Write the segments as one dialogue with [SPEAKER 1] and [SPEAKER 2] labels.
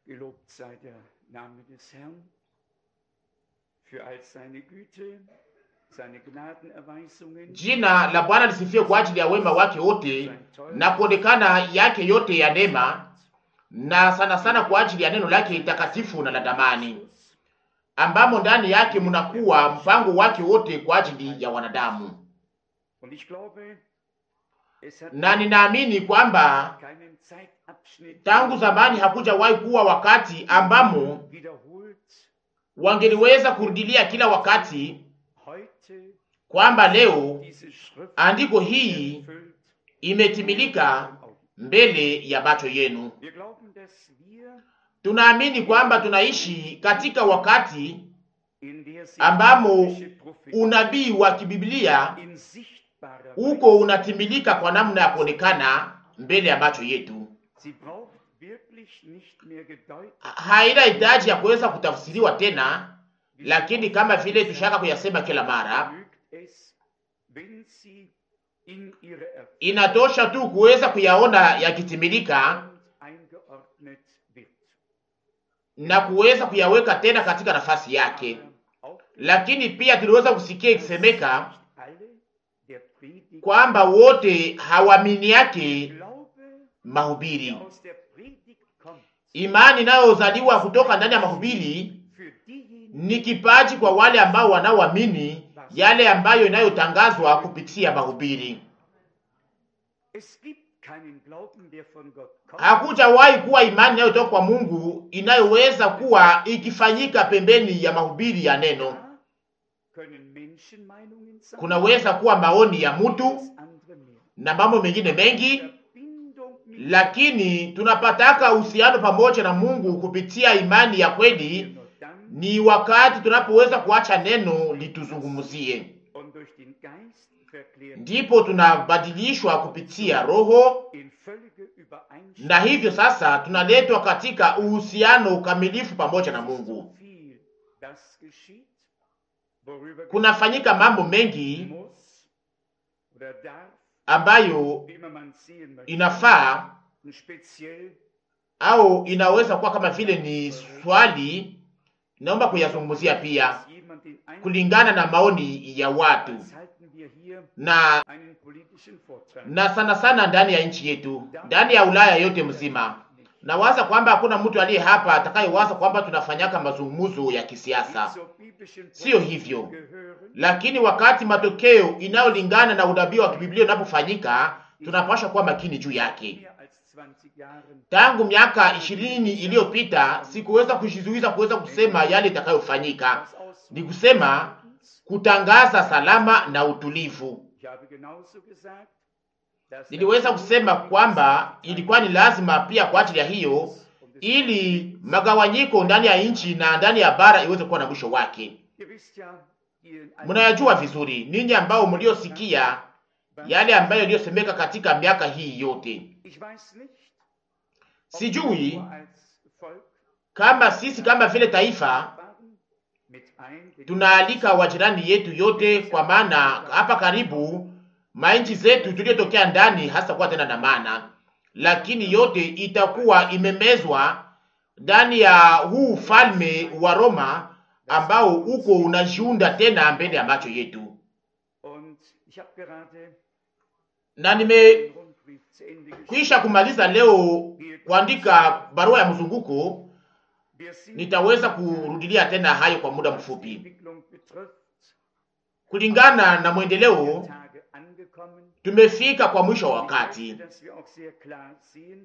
[SPEAKER 1] Gelobt sei der Name des Herrn für all seine Güte, seine Gnadenerweisungen,
[SPEAKER 2] Jina la Bwana lisifiwe kwa ajili ya wema wake wote na kuonekana yake yote ya neema, na sana sana kwa ajili ya neno lake takatifu na la damani, ambamo ndani yake mnakuwa mpango wake wote kwa ajili ya wanadamu.
[SPEAKER 1] Und ich glaube, es hat
[SPEAKER 2] Na ninaamini kwamba
[SPEAKER 1] keinen Zeitabschnitt
[SPEAKER 2] tangu zamani hakujawahi kuwa wakati ambamo
[SPEAKER 1] wiederholt
[SPEAKER 2] wangeliweza kurudilia kila wakati
[SPEAKER 1] heute
[SPEAKER 2] kwamba leo
[SPEAKER 1] diese Schrift
[SPEAKER 2] andiko hii
[SPEAKER 1] erfüllt.
[SPEAKER 2] imetimilika mbele ya macho yenu.
[SPEAKER 1] Wir glauben, dass wir
[SPEAKER 2] Tunaamini kwamba tunaishi katika wakati
[SPEAKER 1] in der sich
[SPEAKER 2] ambamo
[SPEAKER 1] biblische Prophetie
[SPEAKER 2] unabii wa kibiblia
[SPEAKER 1] in sichtbarer
[SPEAKER 2] uko unatimilika kwa namna ya kuonekana mbele ya macho yetu.
[SPEAKER 1] Sie braucht wirklich nicht mehr gedeutet.
[SPEAKER 2] Haina hitaji ya kuweza kutafsiriwa tena, lakini kama vile tushaka kuyasema kila mara,
[SPEAKER 1] Genügt es, wenn sie in ihre Erfüllung
[SPEAKER 2] inatosha tu kuweza kuyaona yakitimilika
[SPEAKER 1] eingeordnet wird.
[SPEAKER 2] na kuweza kuyaweka tena katika nafasi yake.
[SPEAKER 1] Auch
[SPEAKER 2] Lakini pia tuliweza kusikia ikisemeka
[SPEAKER 1] nicht alle der Predigt
[SPEAKER 2] kwamba wote hawaamini yake
[SPEAKER 1] Glaube,
[SPEAKER 2] mahubiri.
[SPEAKER 1] der aus der Predigt kommt,
[SPEAKER 2] Imani inayozaliwa kutoka ndani ya mahubiri
[SPEAKER 1] für diejenigen,
[SPEAKER 2] ni kipaji kwa wale ambao wanaoamini yale ambayo inayotangazwa kupitia mahubiri.
[SPEAKER 1] es gibt keinen Glauben, der von Gott kommt,
[SPEAKER 2] Hakujawahi kuwa imani inayotoka kwa Mungu inayoweza kuwa ikifanyika pembeni ya mahubiri ya neno.
[SPEAKER 1] Da können Menschenmeinungen sein,
[SPEAKER 2] Kunaweza kuwa maoni ya mtu
[SPEAKER 1] alles andere mehr.
[SPEAKER 2] na mambo mengine mengi,
[SPEAKER 1] Verbindung mit
[SPEAKER 2] lakini tunapataka uhusiano pamoja na Mungu kupitia imani ya kweli.
[SPEAKER 1] nur dann
[SPEAKER 2] Ni wakati tunapoweza kuacha neno lituzungumzie,
[SPEAKER 1] und durch den Geist verklärt
[SPEAKER 2] ndipo tunabadilishwa kupitia Roho,
[SPEAKER 1] in völlige Übereinstimmung.
[SPEAKER 2] na hivyo sasa tunaletwa katika uhusiano ukamilifu pamoja na Mungu.
[SPEAKER 1] So viel, das geschieht, worüber
[SPEAKER 2] Kunafanyika mambo mengi
[SPEAKER 1] muss oder darf,
[SPEAKER 2] ambayo
[SPEAKER 1] wie immer man sehen möchte,
[SPEAKER 2] inafaa
[SPEAKER 1] und speziell
[SPEAKER 2] au inaweza kuwa kama vile ni swali, naomba kuyazungumzia pia
[SPEAKER 1] dass jemand den Eindruck
[SPEAKER 2] kulingana na maoni ya watu
[SPEAKER 1] als halten wir hier
[SPEAKER 2] na
[SPEAKER 1] einen politischen Vortrag.
[SPEAKER 2] na sana sana ndani ya nchi yetu, ndani ya Ulaya yote mzima. Nawaza kwamba hakuna mtu aliye hapa atakayewaza kwamba tunafanyaka mazungumzo ya kisiasa,
[SPEAKER 1] Zur biblischen
[SPEAKER 2] Sio
[SPEAKER 1] Prophetie
[SPEAKER 2] hivyo.
[SPEAKER 1] gehören,
[SPEAKER 2] lakini wakati matokeo inayolingana na unabii wa kibiblia unapofanyika, tunapaswa kuwa makini juu yake.
[SPEAKER 1] mehr als 20 Jahren
[SPEAKER 2] Tangu miaka ishirini iliyopita sikuweza kujizuiza kuweza kusema yale itakayofanyika,
[SPEAKER 1] das aus
[SPEAKER 2] ni kusema kutangaza salama na utulivu.
[SPEAKER 1] Ich habe genauso gesagt, dass
[SPEAKER 2] Niliweza kusema kwamba ilikuwa ni lazima pia kwa ajili ya hiyo, ili magawanyiko ndani ya nchi na ndani ya bara iweze kuwa na mwisho wake.
[SPEAKER 1] Ihr wisst ja, ihr in einem-
[SPEAKER 2] Mnayajua vizuri ninyi ambao mliosikia yale ambayo yaliyosemeka katika miaka hii yote.
[SPEAKER 1] Ich weiß nicht, ob
[SPEAKER 2] Sijui
[SPEAKER 1] wir als Volk
[SPEAKER 2] kama sisi kama vile taifa
[SPEAKER 1] waren, mit ein
[SPEAKER 2] tunaalika wajirani yetu yote, kwa maana hapa karibu mainchi zetu tuliyotokea ndani hasa kuwa tena na maana, lakini yote itakuwa imemezwa ndani ya huu ufalme wa Roma ambao uko unajiunda tena mbele ya macho yetu.
[SPEAKER 1] Und ich habe gerade
[SPEAKER 2] Na nime
[SPEAKER 1] den Rundbrief zu Ende geschrieben.
[SPEAKER 2] kwisha kumaliza leo kuandika barua ya mzunguko,
[SPEAKER 1] Wir sind
[SPEAKER 2] nitaweza kurudilia tena hayo kwa muda
[SPEAKER 1] was die
[SPEAKER 2] mfupi.
[SPEAKER 1] Entwicklung betrifft,
[SPEAKER 2] Kulingana na mwendeleo,
[SPEAKER 1] Tage angekommen.
[SPEAKER 2] tumefika kwa mwisho wa
[SPEAKER 1] Ich
[SPEAKER 2] wakati,
[SPEAKER 1] möchte, dass wir auch sehr klar sehen,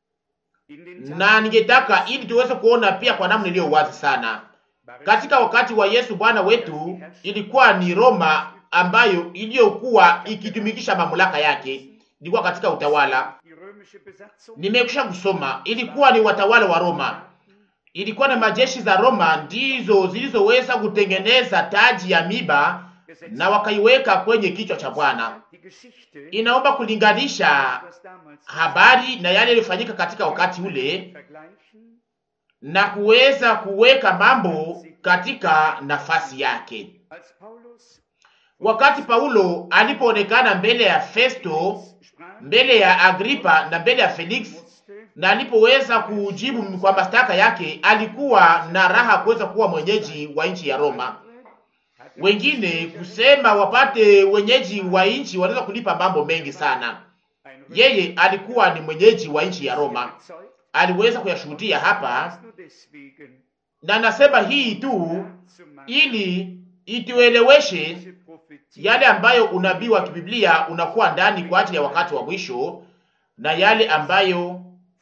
[SPEAKER 1] in den
[SPEAKER 2] na
[SPEAKER 1] Tagen
[SPEAKER 2] ningetaka ili tuweze kuona pia kwa namna iliyo wazi sana.
[SPEAKER 1] war es
[SPEAKER 2] Katika wakati wa Yesu Bwana wetu, ilikuwa ni Roma ambayo iliyokuwa ikitumikisha mamlaka yake, ilikuwa katika utawala.
[SPEAKER 1] die römische Besatzung,
[SPEAKER 2] Nimekwisha kusoma, ilikuwa ni watawala wa Roma, ilikuwa na majeshi za Roma ndizo zilizoweza kutengeneza taji ya miba na wakaiweka kwenye kichwa cha Bwana.
[SPEAKER 1] die Geschichte,
[SPEAKER 2] Inaomba kulinganisha
[SPEAKER 1] was damals
[SPEAKER 2] habari na yale yaliyofanyika katika wakati ule
[SPEAKER 1] vergleichen,
[SPEAKER 2] na kuweza kuweka mambo katika nafasi yake.
[SPEAKER 1] als Paulus
[SPEAKER 2] Wakati Paulo alipoonekana mbele ya Festo,
[SPEAKER 1] sprach,
[SPEAKER 2] mbele ya Agripa na mbele ya Felix,
[SPEAKER 1] musste
[SPEAKER 2] na alipoweza kujibu kwa mashtaka yake, alikuwa na raha kuweza kuwa mwenyeji wa nchi ya Roma. Wengine kusema wapate wenyeji wa nchi wanaweza kulipa mambo mengi sana. Yeye alikuwa ni mwenyeji wa nchi ya Roma, aliweza kuyashuhudia hapa, na nasema hii tu ili itueleweshe yale ambayo unabii wa kibiblia unakuwa ndani kwa ajili ya wakati wa mwisho na yale ambayo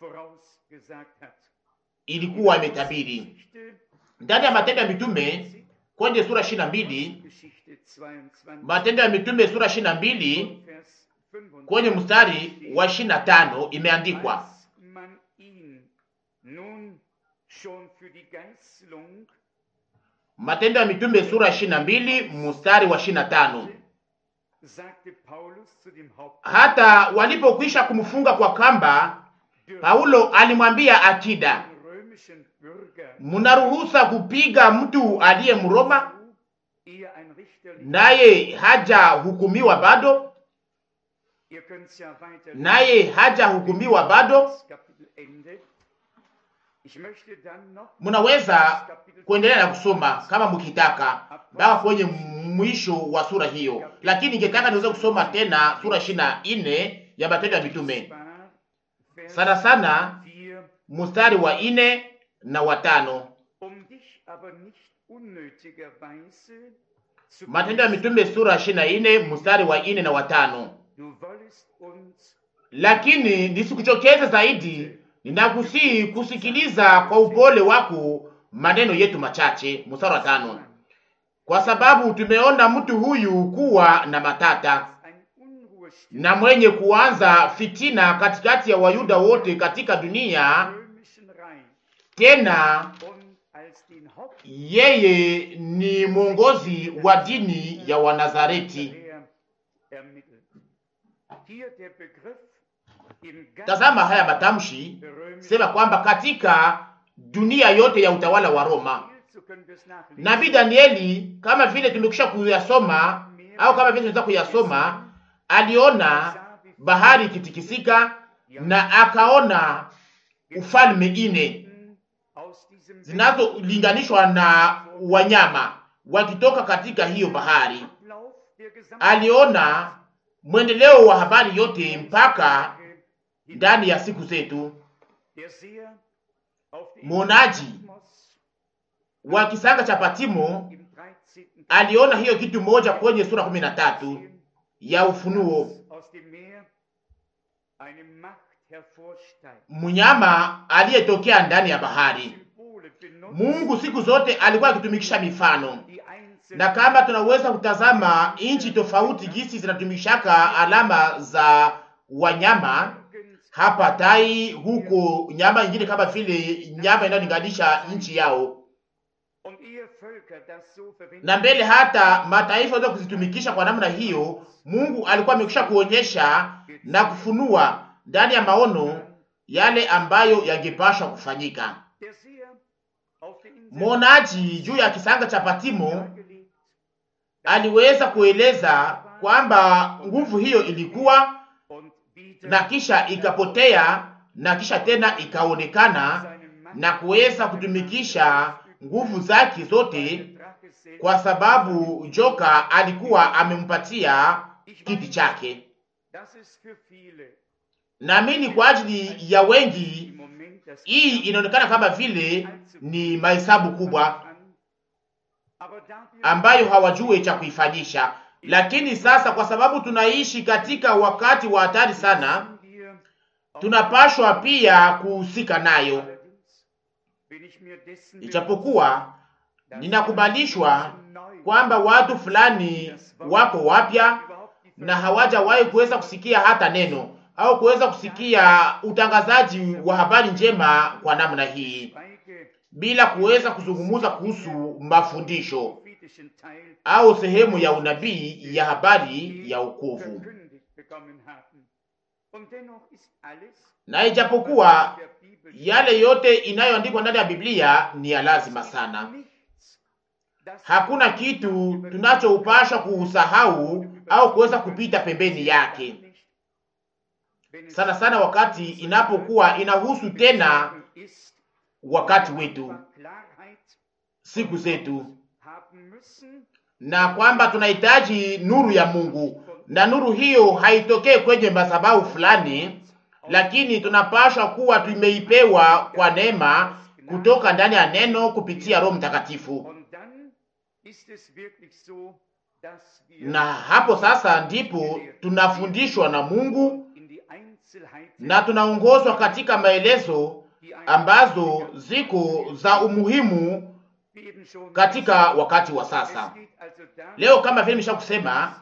[SPEAKER 2] ilikuwa imetabiri ndani ya Matendo ya Mitume kwenye sura ishirini na mbili Matendo ya Mitume sura ishirini na mbili kwenye mstari wa ishirini na tano imeandikwa Matendo ya Mitume sura ishirini na mbili mstari wa ishirini na tano hata walipokwisha kumfunga kwa kamba, Paulo alimwambia akida, mnaruhusa kupiga mtu aliye Mroma naye hajahukumiwa bado? Naye hajahukumiwa bado? Munaweza kuendelea na kusoma kama mkitaka mpaka kwenye mwisho wa sura hiyo, lakini ningetaka niweze kusoma tena sura ishirini na nne ya Matendo ya Mitume, sana sana mstari wa nne na watano. Matendo ya Mitume sura ishirini na nne mstari wa nne na watano. Lakini nisikuchokeze zaidi, ninakusihi kusikiliza kwa upole wako maneno yetu machache. Mstari wa tano, kwa sababu tumeona mtu huyu kuwa na matata na mwenye kuanza fitina katikati ya Wayuda wote katika dunia, tena yeye ni mwongozi wa dini ya Wanazareti. Tazama haya matamshi, sema kwamba katika dunia yote ya utawala wa Roma, nabii Danieli, kama vile tumekwisha kuyasoma au kama vile tunaweza kuyasoma, aliona bahari ikitikisika na akaona ufalme ine zinazolinganishwa na wanyama wakitoka katika hiyo bahari. Aliona mwendeleo wa habari yote mpaka ndani ya siku zetu. Mwonaji wa kisanga cha Patimo aliona hiyo kitu moja kwenye sura kumi na tatu ya Ufunuo, mnyama aliyetokea ndani ya bahari. Mungu siku zote alikuwa akitumikisha mifano, na kama tunaweza kutazama nchi tofauti gisi zinatumikishaka alama za wanyama hapa tai, huko nyama nyingine kama vile nyama inayolinganisha nchi yao, na mbele hata mataifa waweza kuzitumikisha kwa namna hiyo. Mungu alikuwa amekwisha kuonyesha na kufunua ndani ya maono yale ambayo yangepashwa kufanyika. Mwonaji juu ya kisanga cha Patimo aliweza kueleza kwamba nguvu hiyo ilikuwa na kisha ikapotea na kisha tena ikaonekana na kuweza kutumikisha nguvu zake zote, kwa sababu joka alikuwa amempatia kiti chake. Naamini kwa ajili ya wengi hii inaonekana kama vile ni mahesabu kubwa ambayo hawajue cha kuifanyisha, lakini sasa, kwa sababu tunaishi katika wakati wa hatari sana, tunapashwa pia kuhusika nayo. Ijapokuwa ninakubalishwa kwamba watu fulani wako wapya na hawajawahi kuweza kusikia hata neno au kuweza kusikia utangazaji wa habari njema kwa namna hii, bila kuweza kuzungumza kuhusu mafundisho au sehemu ya unabii ya habari ya wokovu. Na ijapokuwa yale yote inayoandikwa ndani ya Biblia ni ya lazima sana, hakuna kitu tunachoupashwa kuusahau au kuweza kupita pembeni yake. sana sana wakati inapokuwa inahusu tena wakati wetu, siku zetu, na kwamba tunahitaji nuru ya Mungu, na nuru hiyo haitokee kwenye madhabahu fulani, lakini tunapaswa kuwa tumeipewa kwa neema kutoka ndani ya neno kupitia Roho Mtakatifu. Na hapo sasa ndipo tunafundishwa na Mungu na tunaongozwa katika maelezo ambazo ziko za umuhimu katika wakati wa sasa. Leo kama vile nimesha kusema,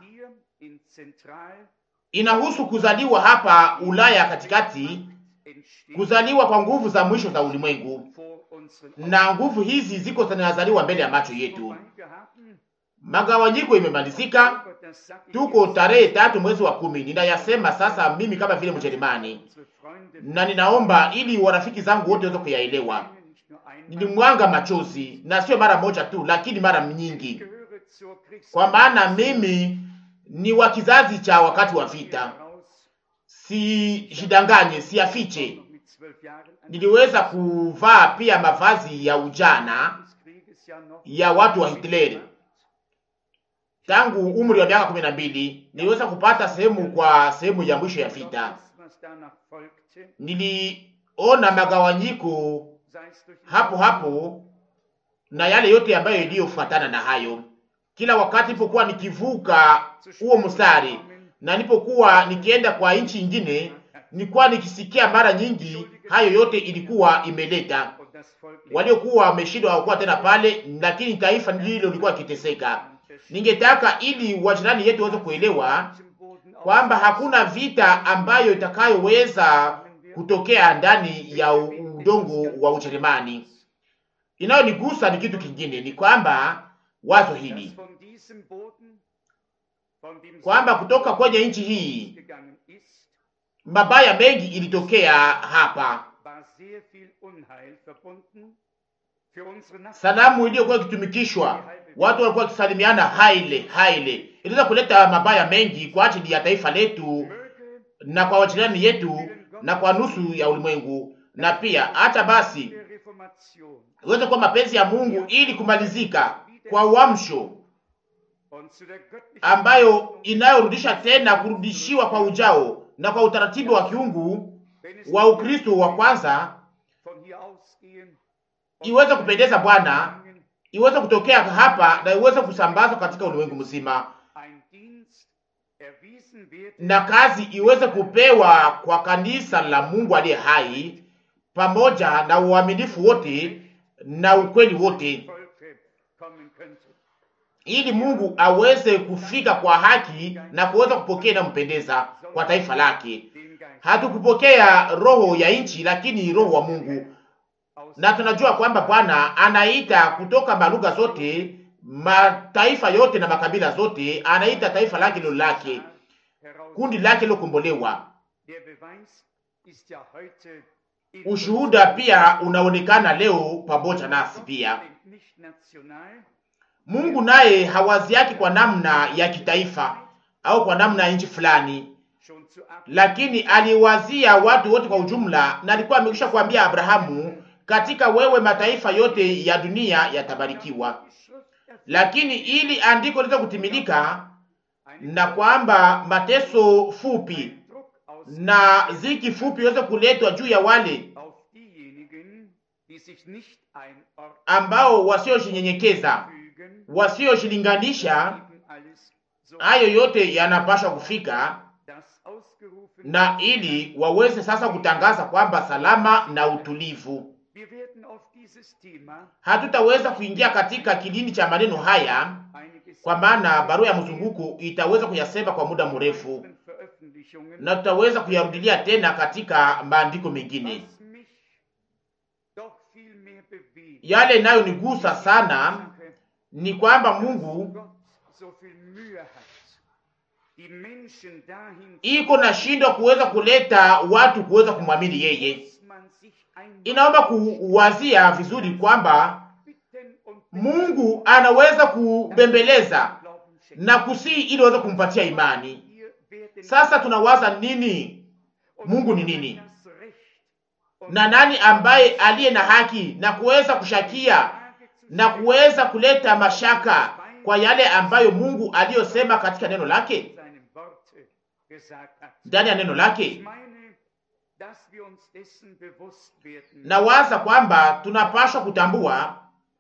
[SPEAKER 2] inahusu kuzaliwa hapa Ulaya katikati, kuzaliwa kwa nguvu za mwisho za ulimwengu, na nguvu hizi ziko zinazaliwa mbele ya macho yetu. Magawanyiko imemalizika, tuko tarehe tatu mwezi wa kumi. Ninayasema sasa mimi kama vile Mjerumani, na ninaomba ili warafiki zangu wote waweze kuyaelewa. Nilimwanga machozi na sio mara moja tu, lakini mara nyingi, kwa maana mimi ni wa kizazi cha wakati wa vita. Sijidanganye, siafiche. Niliweza kuvaa pia mavazi ya ujana ya watu wa Hitleri tangu umri wa miaka kumi na mbili. Niliweza kupata sehemu kwa sehemu ya mwisho ya vita. Niliona magawanyiko hapo hapo na yale yote ambayo iliyofuatana na hayo. Kila wakati nilipokuwa nikivuka huo mstari na nilipokuwa nikienda kwa nchi nyingine, nilikuwa nikisikia mara nyingi hayo yote ilikuwa imeleta waliokuwa wameshindwa hawakuwa tena pale, lakini taifa ndilo lilikuwa likiteseka. Ningetaka ili wajirani yetu waweze kuelewa kwamba hakuna vita ambayo itakayoweza kutokea ndani ya udongo wa Ujerumani. Inayonigusa ni kitu kingine, ni kwamba wazo hili kwamba kutoka kwenye nchi hii mabaya mengi ilitokea hapa. Salamu iliyokuwa ikitumikishwa, watu walikuwa wakisalimiana haile haile, iliweza kuleta mabaya mengi kwa ajili ya taifa letu na kwa wajirani yetu na kwa nusu ya ulimwengu, na pia hata basi iweze kuwa mapenzi ya Mungu ili kumalizika kwa uamsho ambayo inayorudisha tena kurudishiwa kwa ujao na kwa utaratibu wa kiungu wa Ukristo wa kwanza iweze kupendeza Bwana, iweze kutokea hapa na iweze kusambazwa katika ulimwengu mzima, na kazi iweze kupewa kwa kanisa la Mungu aliye hai, pamoja na uaminifu wote na ukweli wote, ili Mungu aweze kufika kwa haki na kuweza kupokea na mpendeza kwa taifa lake. Hatukupokea roho ya nchi, lakini roho wa Mungu na tunajua kwamba Bwana anaita kutoka malugha zote, mataifa yote na makabila zote, anaita taifa lake lilo lake, kundi lake lilokombolewa. Ushuhuda pia unaonekana leo pamoja nasi pia. Mungu naye hawazi yake kwa namna ya kitaifa au kwa namna ya nchi fulani, lakini aliwazia watu wote kwa ujumla, na alikuwa amekwisha kuambia Abrahamu katika wewe mataifa yote ya dunia yatabarikiwa. Lakini ili andiko liweze kutimilika, na kwamba mateso fupi na ziki fupi iweze kuletwa juu ya wale ambao wasioshinyenyekeza, wasioshilinganisha, hayo yote yanapaswa kufika na ili waweze sasa kutangaza kwamba salama na utulivu Hatutaweza kuingia katika kilindi cha maneno haya, kwa maana barua ya mzunguko itaweza kuyasema kwa muda mrefu, na tutaweza kuyarudilia tena katika maandiko mengine. Yale inayonigusa sana ni kwamba Mungu iko na shindwa kuweza kuleta watu kuweza kumwamini yeye. Inaomba kuwazia vizuri kwamba Mungu anaweza kubembeleza na kusii ili aweze kumpatia imani. Sasa tunawaza nini Mungu ni nini, na nani ambaye aliye na haki na kuweza kushakia na kuweza kuleta mashaka kwa yale ambayo Mungu aliyosema katika neno lake, ndani ya neno lake. Na waza kwamba tunapaswa kutambua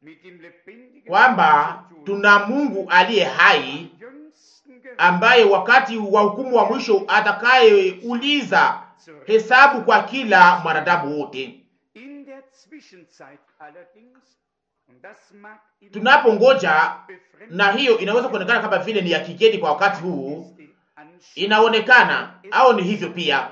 [SPEAKER 2] kwamba tuna Mungu aliye hai ambaye wakati wa hukumu wa mwisho atakayeuliza hesabu kwa kila mwanadamu wote. Tunapongoja, na hiyo inaweza kuonekana kama vile ni ya kigeni kwa wakati huu, inaonekana au ni hivyo pia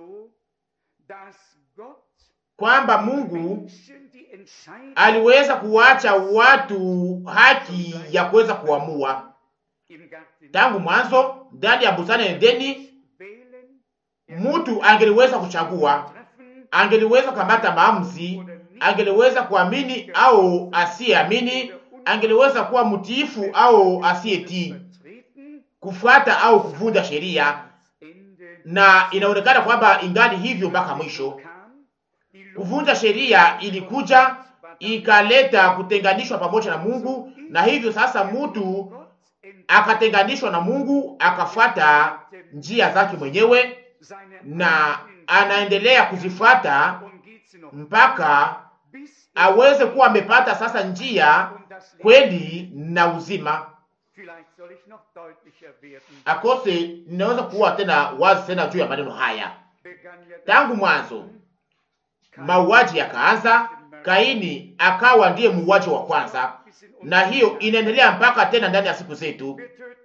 [SPEAKER 2] kwamba Mungu aliweza kuwacha watu haki ya kuweza kuamua tangu mwanzo. Ndani ya bustani ya Edeni, mtu angeliweza kuchagua, angeliweza kukamata maamuzi, angeliweza kuamini au asiyeamini, angeliweza kuwa mtiifu au asiyetii, kufuata au kuvunja sheria, na inaonekana kwamba ingali hivyo mpaka mwisho. Kuvunja sheria ilikuja ikaleta kutenganishwa pamoja na Mungu, na hivyo sasa mtu akatenganishwa na Mungu, akafuata njia zake mwenyewe, na anaendelea kuzifuata mpaka aweze kuwa amepata sasa njia, kweli na uzima. Akose ninaweza kuwa tena wazi tena juu ya maneno haya. Tangu mwanzo mauaji yakaanza, Kaini akawa ndiye muuaji wa kwanza, na hiyo inaendelea mpaka tena ndani ya siku zetu.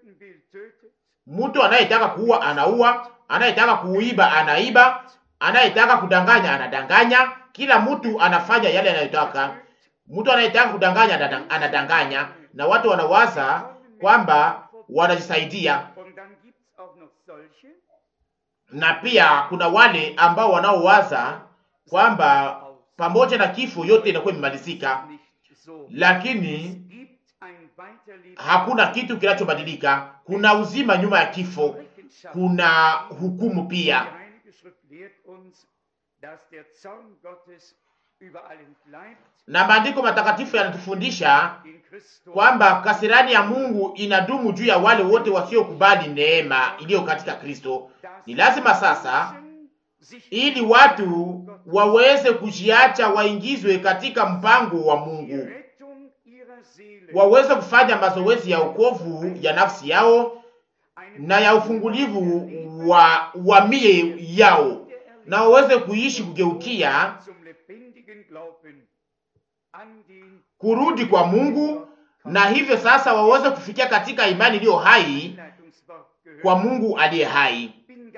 [SPEAKER 2] Mtu anayetaka kuua anaua, anayetaka kuiba anaiba, anayetaka kudanganya anadanganya. Kila mtu anafanya yale anayotaka. Mtu anayetaka kudanganya anadanganya, na watu wanawaza kwamba wanajisaidia. Na pia kuna wale ambao wanaowaza kwamba pamoja na kifo yote inakuwa imemalizika, lakini hakuna kitu kinachobadilika. Kuna uzima nyuma ya kifo, kuna hukumu pia. Na maandiko matakatifu yanatufundisha kwamba kasirani ya Mungu inadumu juu ya wale wote wasiokubali neema iliyo katika Kristo. Ni lazima sasa ili watu waweze kujiacha waingizwe katika mpango wa Mungu, waweze kufanya mazoezi ya wokovu ya nafsi yao na ya ufungulivu wa wa mie yao, na waweze kuishi kugeukia kurudi kwa Mungu, na hivyo sasa waweze kufikia katika imani iliyo hai kwa Mungu aliye hai.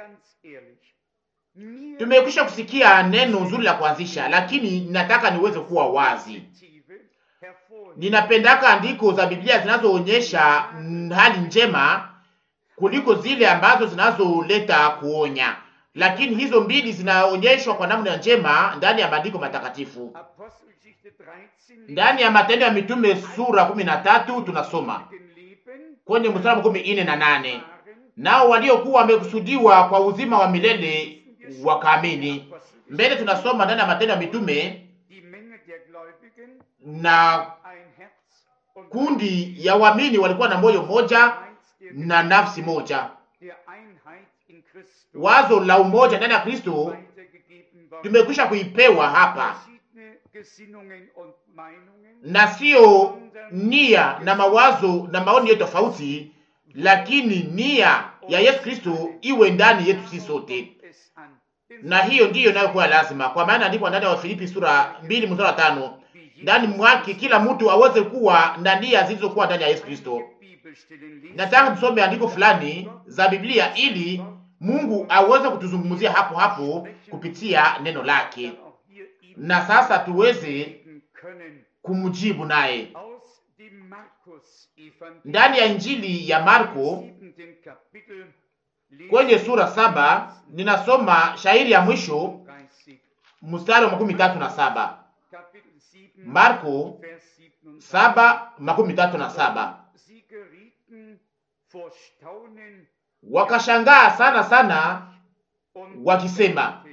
[SPEAKER 2] Tumekwisha kusikia neno zuri la kuanzisha, lakini ninataka niweze kuwa wazi. Ninapendaka andiko za Biblia zinazoonyesha hali njema kuliko zile ambazo zinazoleta kuonya, lakini hizo mbili zinaonyeshwa kwa namna njema ndani ya maandiko matakatifu. Ndani ya Matendo ya Mitume sura kumi na tatu tunasoma kwenye mstari makumi ine na nane nao waliokuwa wamekusudiwa kwa uzima wa milele wakaamini. Mbele tunasoma ndani ya Matendo ya Mitume, na kundi ya waamini walikuwa na moyo moja na nafsi moja. Wazo la umoja ndani ya Kristo tumekwisha kuipewa hapa, na sio nia na mawazo na maoni yetu tofauti, lakini nia ya Yesu Kristo iwe ndani yetu sisi sote na hiyo ndiyo inayokuwa lazima, kwa maana andikwa ndani ya Wafilipi sura mbili mstari wa tano ndani mwake kila mtu aweze kuwa na nia zilizokuwa ndani ya Yesu Kristo. Nataka tusome andiko fulani za Biblia ili Mungu aweze kutuzungumzia hapo hapo kupitia neno lake, na sasa tuweze kumjibu naye ndani ya Injili ya Marko kwenye sura saba ninasoma shairi ya mwisho mstari wa makumi tatu na saba Marko saba makumi tatu na saba Wakashangaa sana sana
[SPEAKER 1] und
[SPEAKER 2] wakisema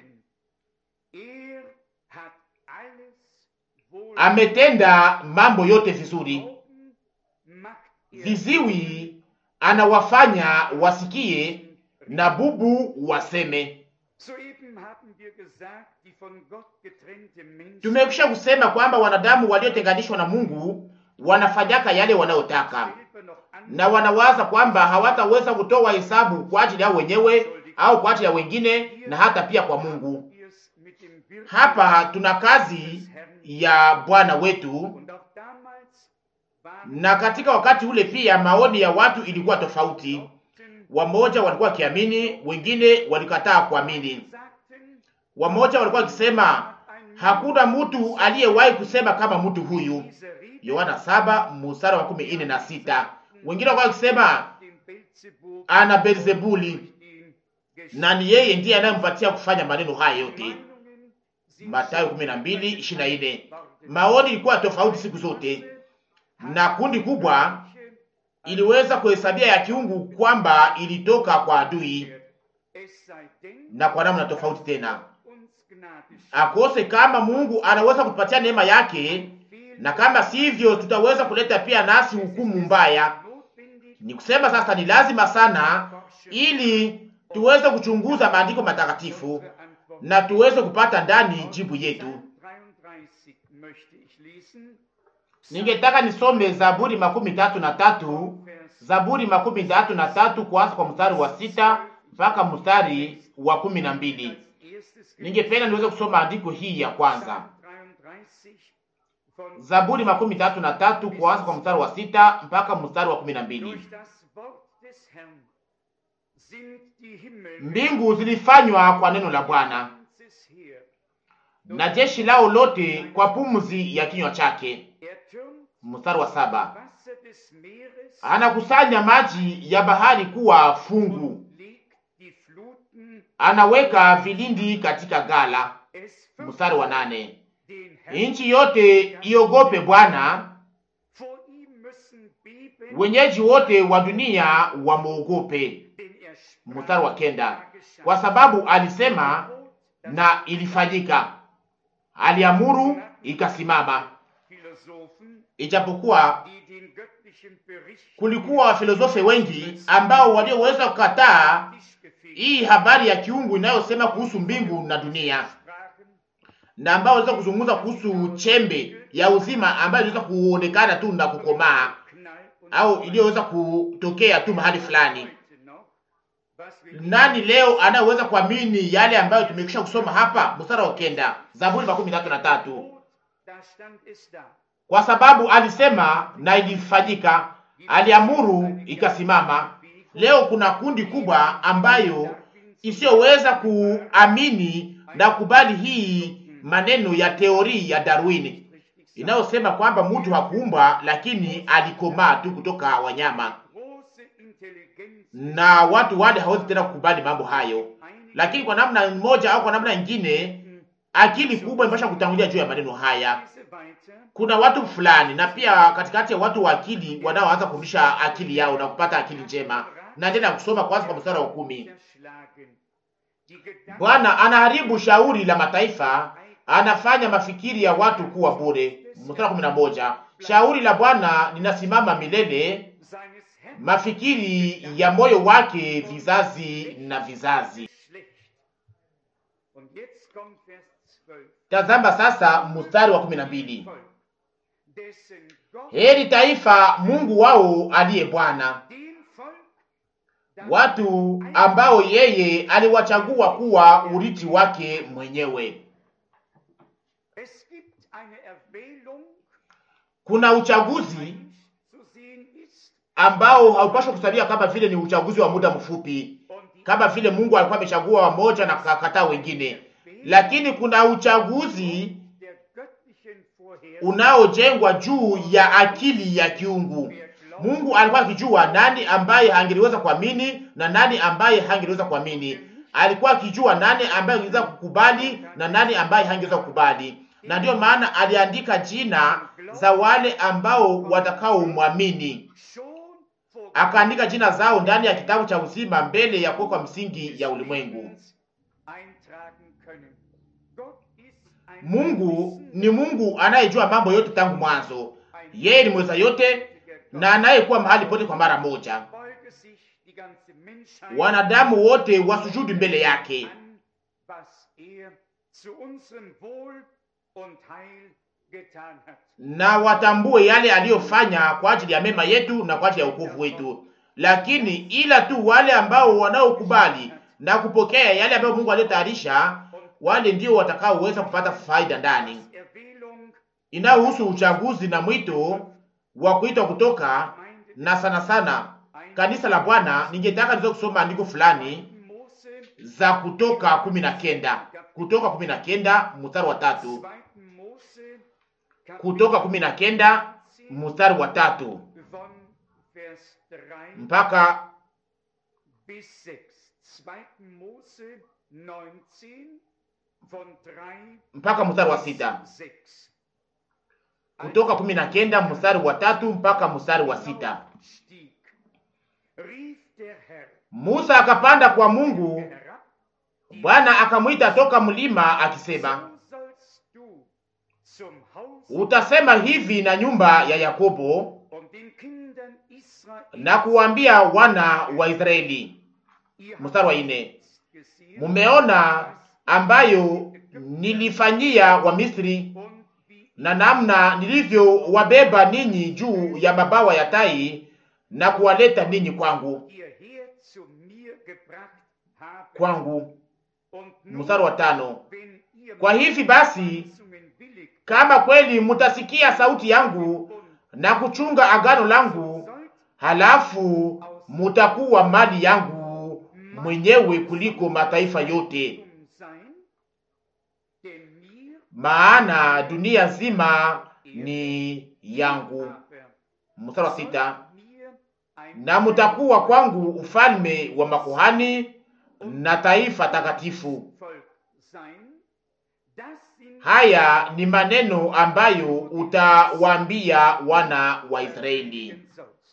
[SPEAKER 1] er hat alles wohl
[SPEAKER 2] ametenda mambo yote vizuri.
[SPEAKER 1] Augen macht er
[SPEAKER 2] Viziwi anawafanya wasikie na bubu waseme.
[SPEAKER 1] Soeben haben wir gesagt, die von Gott getrennte Menschen
[SPEAKER 2] Tumekwisha kusema kwamba wanadamu waliotenganishwa na Mungu wanafanyaka yale wanayotaka
[SPEAKER 1] selber noch
[SPEAKER 2] na wanawaza kwamba hawataweza kutoa hesabu kwa ajili yao wenyewe au kwa ajili ya wengine na hata pia kwa Mungu.
[SPEAKER 1] es mit dem Wirken
[SPEAKER 2] Hapa tuna kazi ya Bwana wetu,
[SPEAKER 1] und auch damals waren
[SPEAKER 2] na katika wakati ule pia maoni ya watu ilikuwa tofauti.
[SPEAKER 1] Glaubten,
[SPEAKER 2] Wamoja walikuwa wakiamini, wengine walikataa kuamini.
[SPEAKER 1] sagten,
[SPEAKER 2] Wamoja walikuwa wakisema hakuna mtu aliyewahi kusema kama mtu huyu,
[SPEAKER 1] diese Rede
[SPEAKER 2] Yohana saba mstari wa kumi nne na sita. Wengine walikuwa wakisema
[SPEAKER 1] dem Beelzebub
[SPEAKER 2] ana Beelzebuli
[SPEAKER 1] ihn geschickt.
[SPEAKER 2] na ni yeye ndiye anayempatia kufanya maneno haya yote.
[SPEAKER 1] Meinungen sind
[SPEAKER 2] Mathayo
[SPEAKER 1] so
[SPEAKER 2] 12:24.
[SPEAKER 1] worden.
[SPEAKER 2] Maoni ilikuwa tofauti siku zote, na kundi kubwa
[SPEAKER 1] Manche
[SPEAKER 2] iliweza kuhesabia ya kiungu kwamba ilitoka kwa adui
[SPEAKER 1] Es sei denn,
[SPEAKER 2] na kwa namna tofauti tena.
[SPEAKER 1] uns Gnade schenkt,
[SPEAKER 2] Akose kama Mungu anaweza kutupatia neema yake, na kama sivyo tutaweza kuleta pia nasi hukumu mbaya.
[SPEAKER 1] notwendig,
[SPEAKER 2] Ni kusema sasa ni lazima sana, ili tuweze kuchunguza maandiko matakatifu
[SPEAKER 1] unsere Antwort.
[SPEAKER 2] na tuweze kupata ndani jibu yetu.
[SPEAKER 1] Psalm 33 möchte ich lesen.
[SPEAKER 2] Ningetaka nisome Zaburi makumi tatu na tatu Zaburi makumi tatu na tatu kuanza kwa mstari wa sita mpaka mstari wa kumi na mbili.
[SPEAKER 1] Als erstes
[SPEAKER 2] Ningependa niweze kusoma andiko hii ya kwanza,
[SPEAKER 1] Psalm 33 von
[SPEAKER 2] Zaburi makumi tatu na tatu kuanza kwa mstari wa sita mpaka mstari wa kumi na mbili.
[SPEAKER 1] Durch das Wort des Herrn sind die Himmel
[SPEAKER 2] Mbingu zilifanywa kwa neno la Bwana
[SPEAKER 1] ganzes Heer.
[SPEAKER 2] na jeshi lao lote kwa pumzi ya kinywa chake.
[SPEAKER 1] Er türmt
[SPEAKER 2] Mstari wa saba,
[SPEAKER 1] Wasser des Meeres
[SPEAKER 2] anakusanya maji ya bahari kuwa fungu,
[SPEAKER 1] und legt die Fluten.
[SPEAKER 2] anaweka vilindi katika gala.
[SPEAKER 1] Es
[SPEAKER 2] Mstari wa nane,
[SPEAKER 1] den Herrn.
[SPEAKER 2] nchi yote iogope Bwana,
[SPEAKER 1] Vor ihm müssen beben,
[SPEAKER 2] wenyeji wote wa dunia wamwogope.
[SPEAKER 1] denn er sprach,
[SPEAKER 2] Mstari wa kenda,
[SPEAKER 1] da geschah.
[SPEAKER 2] kwa sababu alisema
[SPEAKER 1] Gebot, das
[SPEAKER 2] na ilifanyika, aliamuru ikasimama.
[SPEAKER 1] Philosophen,
[SPEAKER 2] Ijapokuwa
[SPEAKER 1] die den göttlichen Bericht
[SPEAKER 2] kulikuwa wafilosofe wengi ambao walioweza kukataa hii habari ya kiungu inayosema kuhusu mbingu na dunia,
[SPEAKER 1] sprachen,
[SPEAKER 2] na ambao waliweza kuzungumza kuhusu chembe ya uzima ambayo iliweza kuonekana tu na kukomaa
[SPEAKER 1] Knall und
[SPEAKER 2] au iliyoweza kutokea tu mahali fulani.
[SPEAKER 1] heute noch, was wir
[SPEAKER 2] Nani leo anayeweza kuamini yale ambayo tumekwisha kusoma hapa? Mstari wa kenda, Zaburi makumi tatu na tatu.
[SPEAKER 1] Gebot, da stand es da.
[SPEAKER 2] Kwa sababu alisema na ilifanyika, aliamuru ikasimama. Leo kuna kundi kubwa ambayo isiyoweza kuamini na kubali hii maneno ya teori ya Darwin inayosema kwamba mtu hakuumba lakini alikomaa tu kutoka wanyama,
[SPEAKER 1] Große Intelligenz
[SPEAKER 2] na watu wale hawezi tena kukubali mambo hayo. Lakini kwa namna moja au kwa namna nyingine, akili kubwa imesha kutangulia juu ya maneno haya.
[SPEAKER 1] Lese weiter.
[SPEAKER 2] Kuna watu fulani na pia katikati ya watu wa akili wanaoanza kurudisha akili yao na kupata akili njema. Na tena kusoma kwanza kwa mstari wa kumi.
[SPEAKER 1] Niederschlagen. Die Gedanken
[SPEAKER 2] Bwana anaharibu shauri la mataifa, anafanya mafikiri ya watu kuwa bure. Mstari wa kumi na moja. Shauri la Bwana linasimama milele,
[SPEAKER 1] seines Herrn
[SPEAKER 2] mafikiri ya moyo wake vizazi na vizazi.
[SPEAKER 1] schlecht. Und jetzt kommt Vers 12.
[SPEAKER 2] Tazama sasa mstari wa kumi na mbili.
[SPEAKER 1] Volk, dessen Gott
[SPEAKER 2] Heri taifa Mungu wao aliye Bwana,
[SPEAKER 1] den Volk das
[SPEAKER 2] watu ambao yeye aliwachagua kuwa urithi wake mwenyewe.
[SPEAKER 1] Es gibt eine Erwählung,
[SPEAKER 2] Kuna uchaguzi
[SPEAKER 1] die zu sehen ist,
[SPEAKER 2] ambao haupaswi kusabia kama vile ni uchaguzi wa muda mfupi,
[SPEAKER 1] und die
[SPEAKER 2] kama vile Mungu alikuwa amechagua wamoja na kakataa wengine, lakini kuna uchaguzi
[SPEAKER 1] der göttlichen Vorhersehung
[SPEAKER 2] unaojengwa juu ya akili ya kiungu. Mungu alikuwa akijua nani ambaye hangeliweza kuamini na nani ambaye hangeliweza kuamini. Alikuwa akijua nani ambaye angeweza kukubali na nani ambaye hangeweza kukubali, na ndiyo maana aliandika jina za wale ambao watakaomwamini,
[SPEAKER 1] schon vor
[SPEAKER 2] akaandika jina zao ndani ya kitabu cha uzima mbele ya kuwekwa msingi ya ulimwengu.
[SPEAKER 1] können. Gott ist ein
[SPEAKER 2] Mungu ni Mungu anayejua mambo yote tangu mwanzo. Yeye ni mweza yote na anayekuwa mahali pote kwa mara moja.
[SPEAKER 1] beuge sich die ganze Menschheit
[SPEAKER 2] Wanadamu wote wasujudu mbele yake,
[SPEAKER 1] an, was er zu unserem Wohl und Heil getan hat.
[SPEAKER 2] na watambue yale aliyofanya kwa ajili ya mema yetu na kwa ajili ya wokovu wetu. Lakini ila tu wale ambao wanaokubali na kupokea yale ambayo Mungu aliyotayarisha, wale ndio watakaoweza kupata faida ndani.
[SPEAKER 1] Erwählung
[SPEAKER 2] Inayohusu uchaguzi na mwito wa kuitwa kutoka na sana sana kanisa la Bwana, ningetaka niweze kusoma andiko fulani
[SPEAKER 1] Mose,
[SPEAKER 2] za Kutoka kumi na kenda Kutoka kumi na kenda mstari wa tatu
[SPEAKER 1] 2. Mose, Kapitel
[SPEAKER 2] Kutoka kumi na kenda mstari wa tatu
[SPEAKER 1] von Vers 3
[SPEAKER 2] mpaka
[SPEAKER 1] bis 6. 2. Mose 19 von 3
[SPEAKER 2] mpaka mstari wa sita
[SPEAKER 1] bis 6.
[SPEAKER 2] Kutoka kumi na kenda mstari wa tatu mpaka mstari wa sita
[SPEAKER 1] Stieg, rief der Herr
[SPEAKER 2] Musa akapanda kwa Mungu,
[SPEAKER 1] herab,
[SPEAKER 2] Bwana akamwita toka mlima akisema,
[SPEAKER 1] so sollst du zum Haus
[SPEAKER 2] utasema hivi na nyumba ya Yakobo
[SPEAKER 1] und den Kindern Israel
[SPEAKER 2] na kuwambia wana wa Israeli.
[SPEAKER 1] ihr
[SPEAKER 2] Mstari wa
[SPEAKER 1] habt
[SPEAKER 2] ine,
[SPEAKER 1] gesehen,
[SPEAKER 2] mumeona ambayo nilifanyia Wamisri
[SPEAKER 1] und wie
[SPEAKER 2] na namna nilivyowabeba ninyi juu ya mabawa ya tai na kuwaleta ninyi kwangu
[SPEAKER 1] ihr her zu mir gebracht habt.
[SPEAKER 2] kwangu.
[SPEAKER 1] Und nun,
[SPEAKER 2] Mstari wa tano,
[SPEAKER 1] wenn ihr
[SPEAKER 2] kwa hivi basi
[SPEAKER 1] Weisungen willigt
[SPEAKER 2] kama kweli mutasikia sauti yangu
[SPEAKER 1] und
[SPEAKER 2] na kuchunga agano langu,
[SPEAKER 1] sollt
[SPEAKER 2] halafu mutakuwa mali yangu mwenyewe kuliko mataifa yote,
[SPEAKER 1] um sein, denn mir
[SPEAKER 2] maana dunia nzima ni yangu.
[SPEAKER 1] aber
[SPEAKER 2] Mstari wa sita,
[SPEAKER 1] sollt mir ein
[SPEAKER 2] na mutakuwa kwangu ufalme wa makuhani na taifa takatifu.
[SPEAKER 1] Volk sein. Das sind
[SPEAKER 2] Haya ni maneno ambayo utawaambia wana wa Israeli.
[SPEAKER 1] sollst.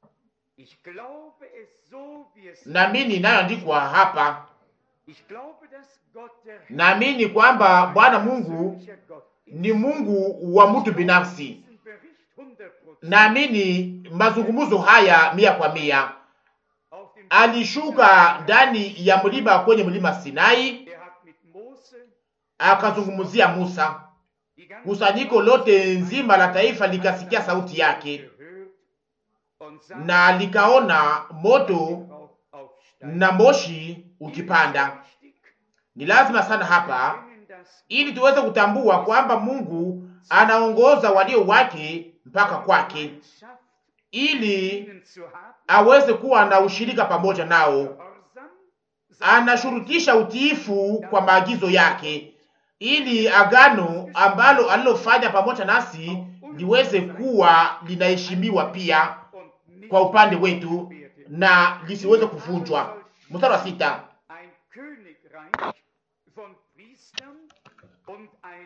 [SPEAKER 1] Ich glaube es so, wie es
[SPEAKER 2] Naamini inayoandikwa hapa,
[SPEAKER 1] Ich glaube, dass Gott der Herr
[SPEAKER 2] naamini kwamba Bwana Mungu
[SPEAKER 1] persönlicher Gott ist.
[SPEAKER 2] ni Mungu wa mtu binafsi.
[SPEAKER 1] Diesen Bericht 100%
[SPEAKER 2] Naamini mazungumzo haya mia kwa mia.
[SPEAKER 1] auf dem
[SPEAKER 2] Alishuka ndani ya mlima kwenye mlima Sinai,
[SPEAKER 1] Er hat mit Mose
[SPEAKER 2] akazungumzia Musa.
[SPEAKER 1] die ganze
[SPEAKER 2] Kusanyiko lote nzima la taifa likasikia sauti yake
[SPEAKER 1] gehört und sah
[SPEAKER 2] na likaona moto
[SPEAKER 1] Rauch aufsteigen.
[SPEAKER 2] na moshi ukipanda.
[SPEAKER 1] Wichtig,
[SPEAKER 2] Ni lazima sana hapa
[SPEAKER 1] erkennen, dass
[SPEAKER 2] ili tuweze kutambua kwamba Mungu anaongoza walio wake mpaka kwake,
[SPEAKER 1] Gemeinschaft
[SPEAKER 2] ili
[SPEAKER 1] ihnen zu haben,
[SPEAKER 2] aweze kuwa na ushirika pamoja nao.
[SPEAKER 1] Gehorsam,
[SPEAKER 2] Anashurutisha utiifu kwa maagizo yake, ili agano ambalo alilofanya pamoja nasi liweze kuwa linaheshimiwa pia
[SPEAKER 1] und nicht
[SPEAKER 2] kwa upande wetu
[SPEAKER 1] werden.
[SPEAKER 2] na lisiweze kuvunjwa. Mstari wa sita,
[SPEAKER 1] Ein Königreich von Priestern und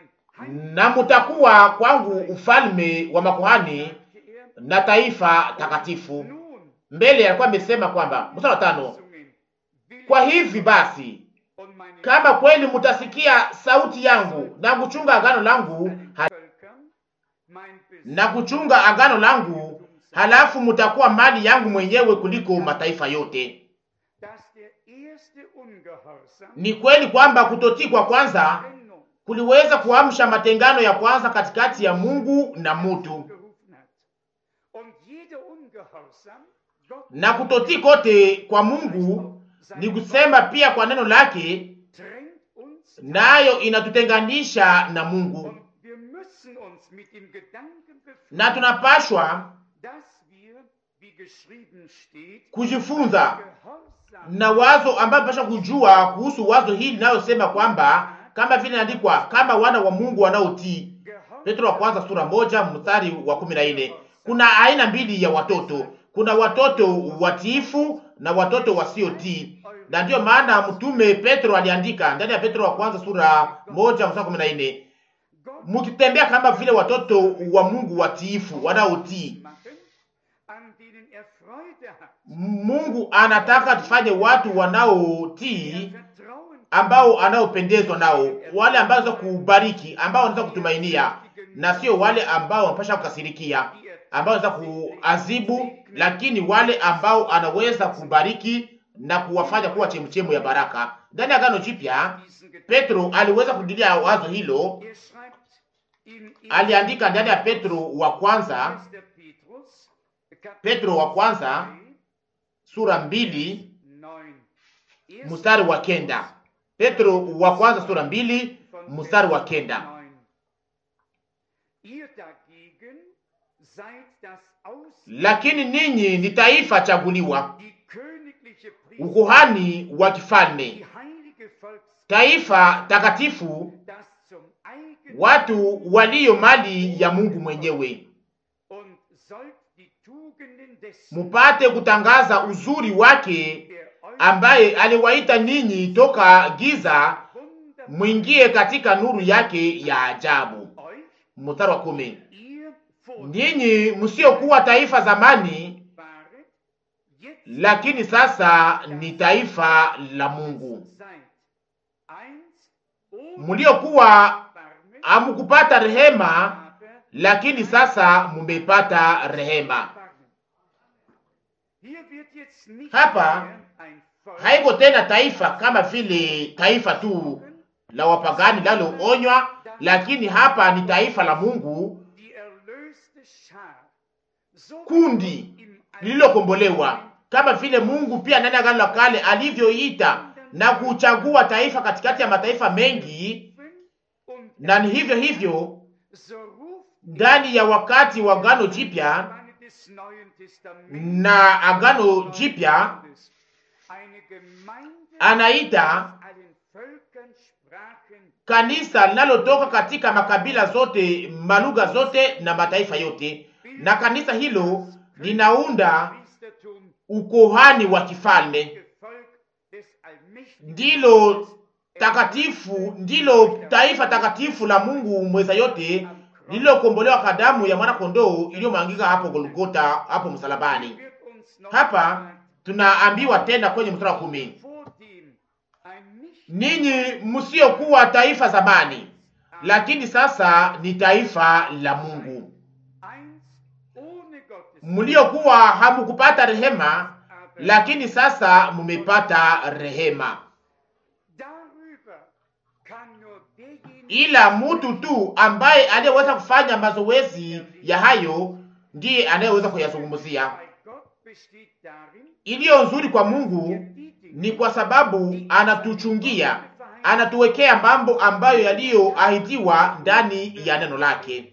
[SPEAKER 1] ein
[SPEAKER 2] na mutakuwa kwangu ufalme wa makuhani
[SPEAKER 1] sagte er,
[SPEAKER 2] na taifa takatifu.
[SPEAKER 1] nun
[SPEAKER 2] Mbele alikuwa amesema kwamba, mstari wa tano,
[SPEAKER 1] Weisungen will
[SPEAKER 2] kwa
[SPEAKER 1] ich
[SPEAKER 2] hivi basi
[SPEAKER 1] und meine
[SPEAKER 2] kama kweli mutasikia sauti yangu na kuchunga agano langu ha,
[SPEAKER 1] Völkern mein Besitz
[SPEAKER 2] na kuchunga agano langu, halafu mutakuwa mali yangu mwenyewe kuliko mataifa yote.
[SPEAKER 1] dass der erste Ungehorsam
[SPEAKER 2] Ni kweli kwamba kutotii kwa kwanza
[SPEAKER 1] Trennung
[SPEAKER 2] kuliweza kuamsha matengano ya kwanza katikati ya Mungu na mutu,
[SPEAKER 1] gerufen hat. Und jeder Ungehorsam Gott
[SPEAKER 2] na kutotii kote kwa Mungu ni kusema pia kwa neno lake,
[SPEAKER 1] trennt uns
[SPEAKER 2] nayo inatutenganisha na Mungu,
[SPEAKER 1] und wir müssen uns mit dem Gedanken
[SPEAKER 2] na
[SPEAKER 1] befassen,
[SPEAKER 2] tunapashwa
[SPEAKER 1] dass wir, wie geschrieben steht,
[SPEAKER 2] kujifunza
[SPEAKER 1] Gehorsam
[SPEAKER 2] na wazo ambayo tunapaswa kujua kuhusu wazo hili linalosema kwamba kama vile inaandikwa kama wana wa Mungu wanaotii. Petro wa kwanza sura moja mstari wa kumi na nne. Kuna aina mbili ya watoto, kuna watoto watiifu na watoto wasiotii, na ndiyo maana mtume Petro aliandika ndani ya Petro wa kwanza sura moja mstari wa kumi na nne
[SPEAKER 1] Gott
[SPEAKER 2] mukitembea kama vile watoto wa Mungu watiifu wanaotii.
[SPEAKER 1] machen, an denen er Freude hat.
[SPEAKER 2] Mungu anataka tufanye watu
[SPEAKER 1] Er
[SPEAKER 2] wanaotii
[SPEAKER 1] Vertrauen
[SPEAKER 2] ambao anaopendezwa nao, wale ambao wanaweza kubariki, ambao wanaweza kutumainia, na sio wale ambao wanapasha kukasirikia, ambao wanaweza kuazibu, lakini wale ambao anaweza kubariki na kuwafanya kuwa chemchemu ya baraka. Ndani ya Agano Jipya, Petro aliweza kudilia wazo hilo. Aliandika ndani ya Petro wa kwanza, Petro wa kwanza sura mbili mstari wa kenda. Petro wa kwanza sura mbili mstari wa kenda. Lakini ninyi ni taifa chaguliwa, ukuhani wa kifalme, taifa takatifu, watu walio mali ya Mungu mwenyewe, mupate kutangaza uzuri wake ambaye aliwaita ninyi toka giza mwingie katika nuru yake ya ajabu. Mstari wa kumi. Ninyi msiokuwa taifa zamani, lakini sasa ni taifa la Mungu, mliokuwa hamukupata rehema, lakini sasa mumepata rehema. Hapa haiko tena taifa kama vile taifa tu la wapagani laloonywa, lakini hapa ni taifa la Mungu, kundi lililokombolewa, kama vile Mungu pia ndani ya Agano la Kale alivyoita na kuchagua taifa katikati ya mataifa mengi, na ni hivyo hivyo ndani ya wakati wa Agano Jipya na Agano Jipya anaita kanisa linalotoka katika makabila zote, malugha zote na mataifa yote, na kanisa hilo linaunda ukohani wa kifalme, ndilo takatifu, ndilo taifa takatifu la Mungu mweza yote, lililokombolewa kwa damu ya mwana kondoo iliyomwangika hapo Golgota, hapo msalabani. Hapa tunaambiwa tena kwenye mstari wa kumi, ninyi msiokuwa taifa zamani, lakini sasa ni taifa la Mungu, mliokuwa hamukupata rehema, lakini sasa mumepata rehema. Ila mtu tu ambaye aliyeweza kufanya mazoezi ya hayo ndiye anayeweza kuyazungumzia. Iliyo nzuri kwa Mungu ni kwa sababu anatuchungia, anatuwekea mambo ambayo yaliyoahidiwa ndani ya neno lake.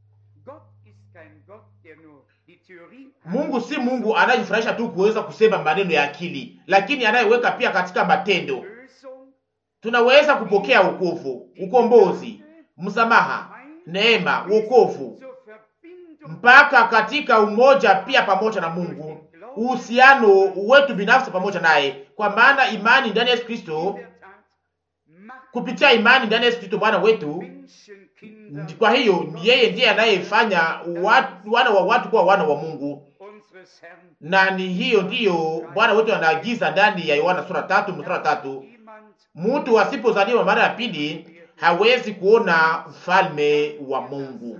[SPEAKER 2] Mungu si Mungu anayejifurahisha tu kuweza kusema maneno ya akili, lakini anayeweka pia katika matendo. Tunaweza kupokea wokovu, ukombozi, msamaha, neema, wokovu mpaka katika umoja pia pamoja na Mungu, uhusiano wetu binafsi pamoja naye, kwa maana imani ndani ya Yesu Kristo, kupitia imani ndani ya Yesu Kristo Bwana wetu. Kwa hiyo yeye ndiye anayefanya wana wa watu kuwa wana wa Mungu, na ni hiyo ndiyo Bwana wetu anaagiza ndani ya Yohana sura tatu mstari wa tatu mtu asipozaliwa mara ya pili hawezi kuona ufalme wa Mungu.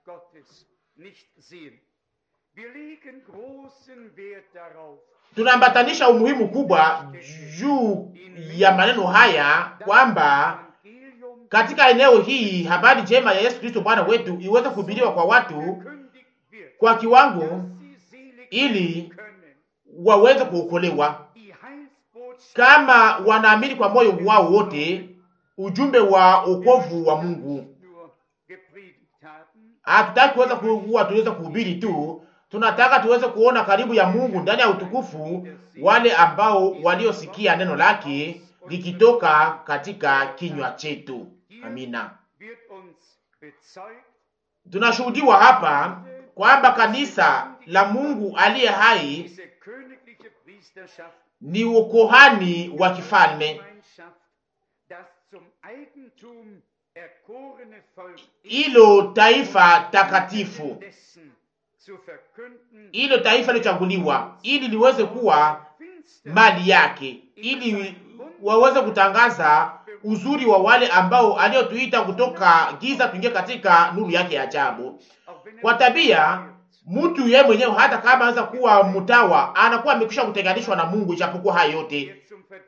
[SPEAKER 2] Tunaambatanisha umuhimu kubwa juu ya maneno haya kwamba katika eneo hii habari njema ya Yesu Kristo Bwana wetu iweze kuhubiriwa kwa watu kwa kiwango, ili waweze kuokolewa kama wanaamini kwa moyo wao wote ujumbe wa wokovu wa Mungu. Hatutaki kuweza kuwa tuweze kuhubiri tu, tunataka tuweze kuona karibu ya Mungu ndani ya utukufu wale ambao waliosikia neno lake likitoka katika kinywa chetu. Amina. Tunashuhudiwa hapa kwamba kanisa la Mungu aliye hai ni ukohani wa kifalme, ilo taifa takatifu, ilo taifa lilochaguliwa, ili liweze kuwa mali yake, ili waweze kutangaza uzuri wa wale ambao aliotuita kutoka giza tuingie katika nuru yake ya ajabu. Kwa tabia mtu yeye mwenyewe hata kama anaweza kuwa mtawa, anakuwa amekwisha kutenganishwa na Mungu. Ijapokuwa hayo yote,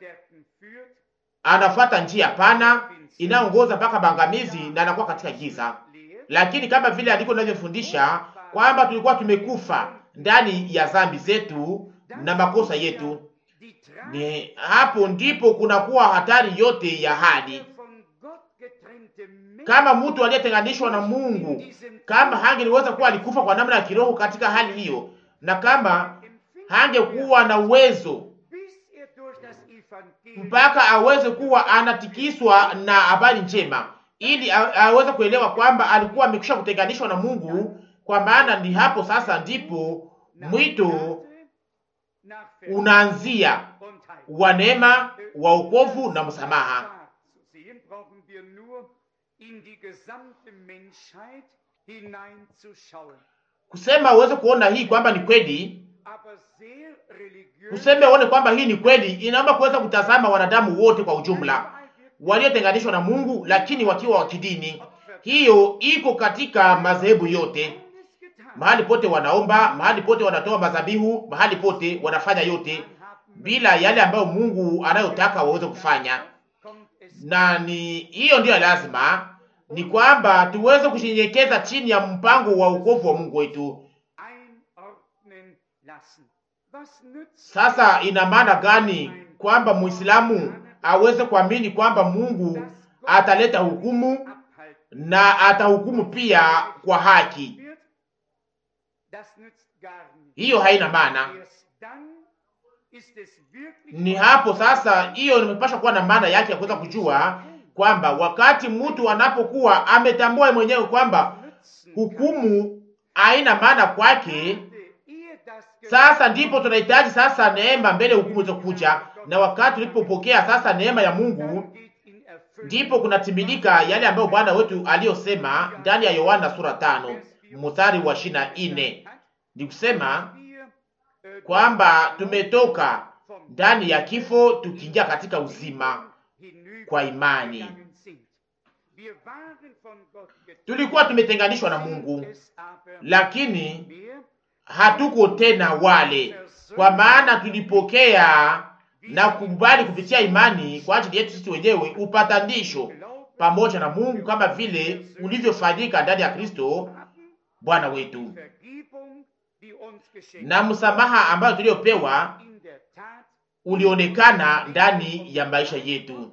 [SPEAKER 2] anafuata njia pana inayoongoza mpaka maangamizi na anakuwa katika giza. Lakini kama vile andiko linavyofundisha kwamba tulikuwa tumekufa ndani ya dhambi zetu na makosa yetu, ni hapo ndipo kunakuwa hatari yote ya hadi kama mtu aliyetenganishwa na Mungu, kama hangeliweza kuwa alikufa kwa namna ya kiroho katika hali hiyo, na kama hangekuwa na uwezo mpaka aweze kuwa anatikiswa na habari njema, ili aweze kuelewa kwamba alikuwa amekwisha kutenganishwa na Mungu. Kwa maana ni hapo sasa ndipo mwito unaanzia wa neema, wa wokovu na msamaha. Kusema uweze kuona hii kwamba ni kweli, kusema uone kwamba hii ni kweli, inaomba kuweza kutazama wanadamu wote kwa ujumla waliotenganishwa na Mungu, lakini wakiwa wa kidini. Hiyo iko katika madhehebu yote, mahali pote wanaomba, mahali pote wanatoa mazabihu, mahali pote wanafanya yote bila yale ambayo Mungu anayotaka waweze kufanya, na ni hiyo ndiyo lazima ni kwamba tuweze kushinyenyekeza chini ya mpango wa wokovu wa Mungu wetu. Sasa ina maana gani kwamba Muislamu aweze kuamini kwamba Mungu ataleta hukumu na atahukumu pia kwa haki? Hiyo haina maana. Ni hapo sasa, hiyo nimepasha kuwa na maana yake ya kuweza kujua kwamba wakati mtu anapokuwa ametambua mwenyewe kwamba hukumu haina maana kwake, sasa ndipo tunahitaji sasa neema mbele hukumu zokuja. Na wakati tulipopokea sasa neema ya Mungu, ndipo kunatimilika yale ambayo Bwana wetu aliyosema ndani ya Yohana sura tano mstari wa ishirini na nne ni kusema kwamba tumetoka ndani ya kifo tukiingia katika uzima kwa imani. Tulikuwa tumetenganishwa na Mungu, lakini hatuko tena wale, kwa maana tulipokea na kukubali kupitia imani kwa ajili yetu sisi wenyewe upatanisho pamoja na Mungu, kama vile ulivyofanyika ndani ya Kristo Bwana wetu, na msamaha ambayo tuliopewa ulionekana ndani ya maisha yetu,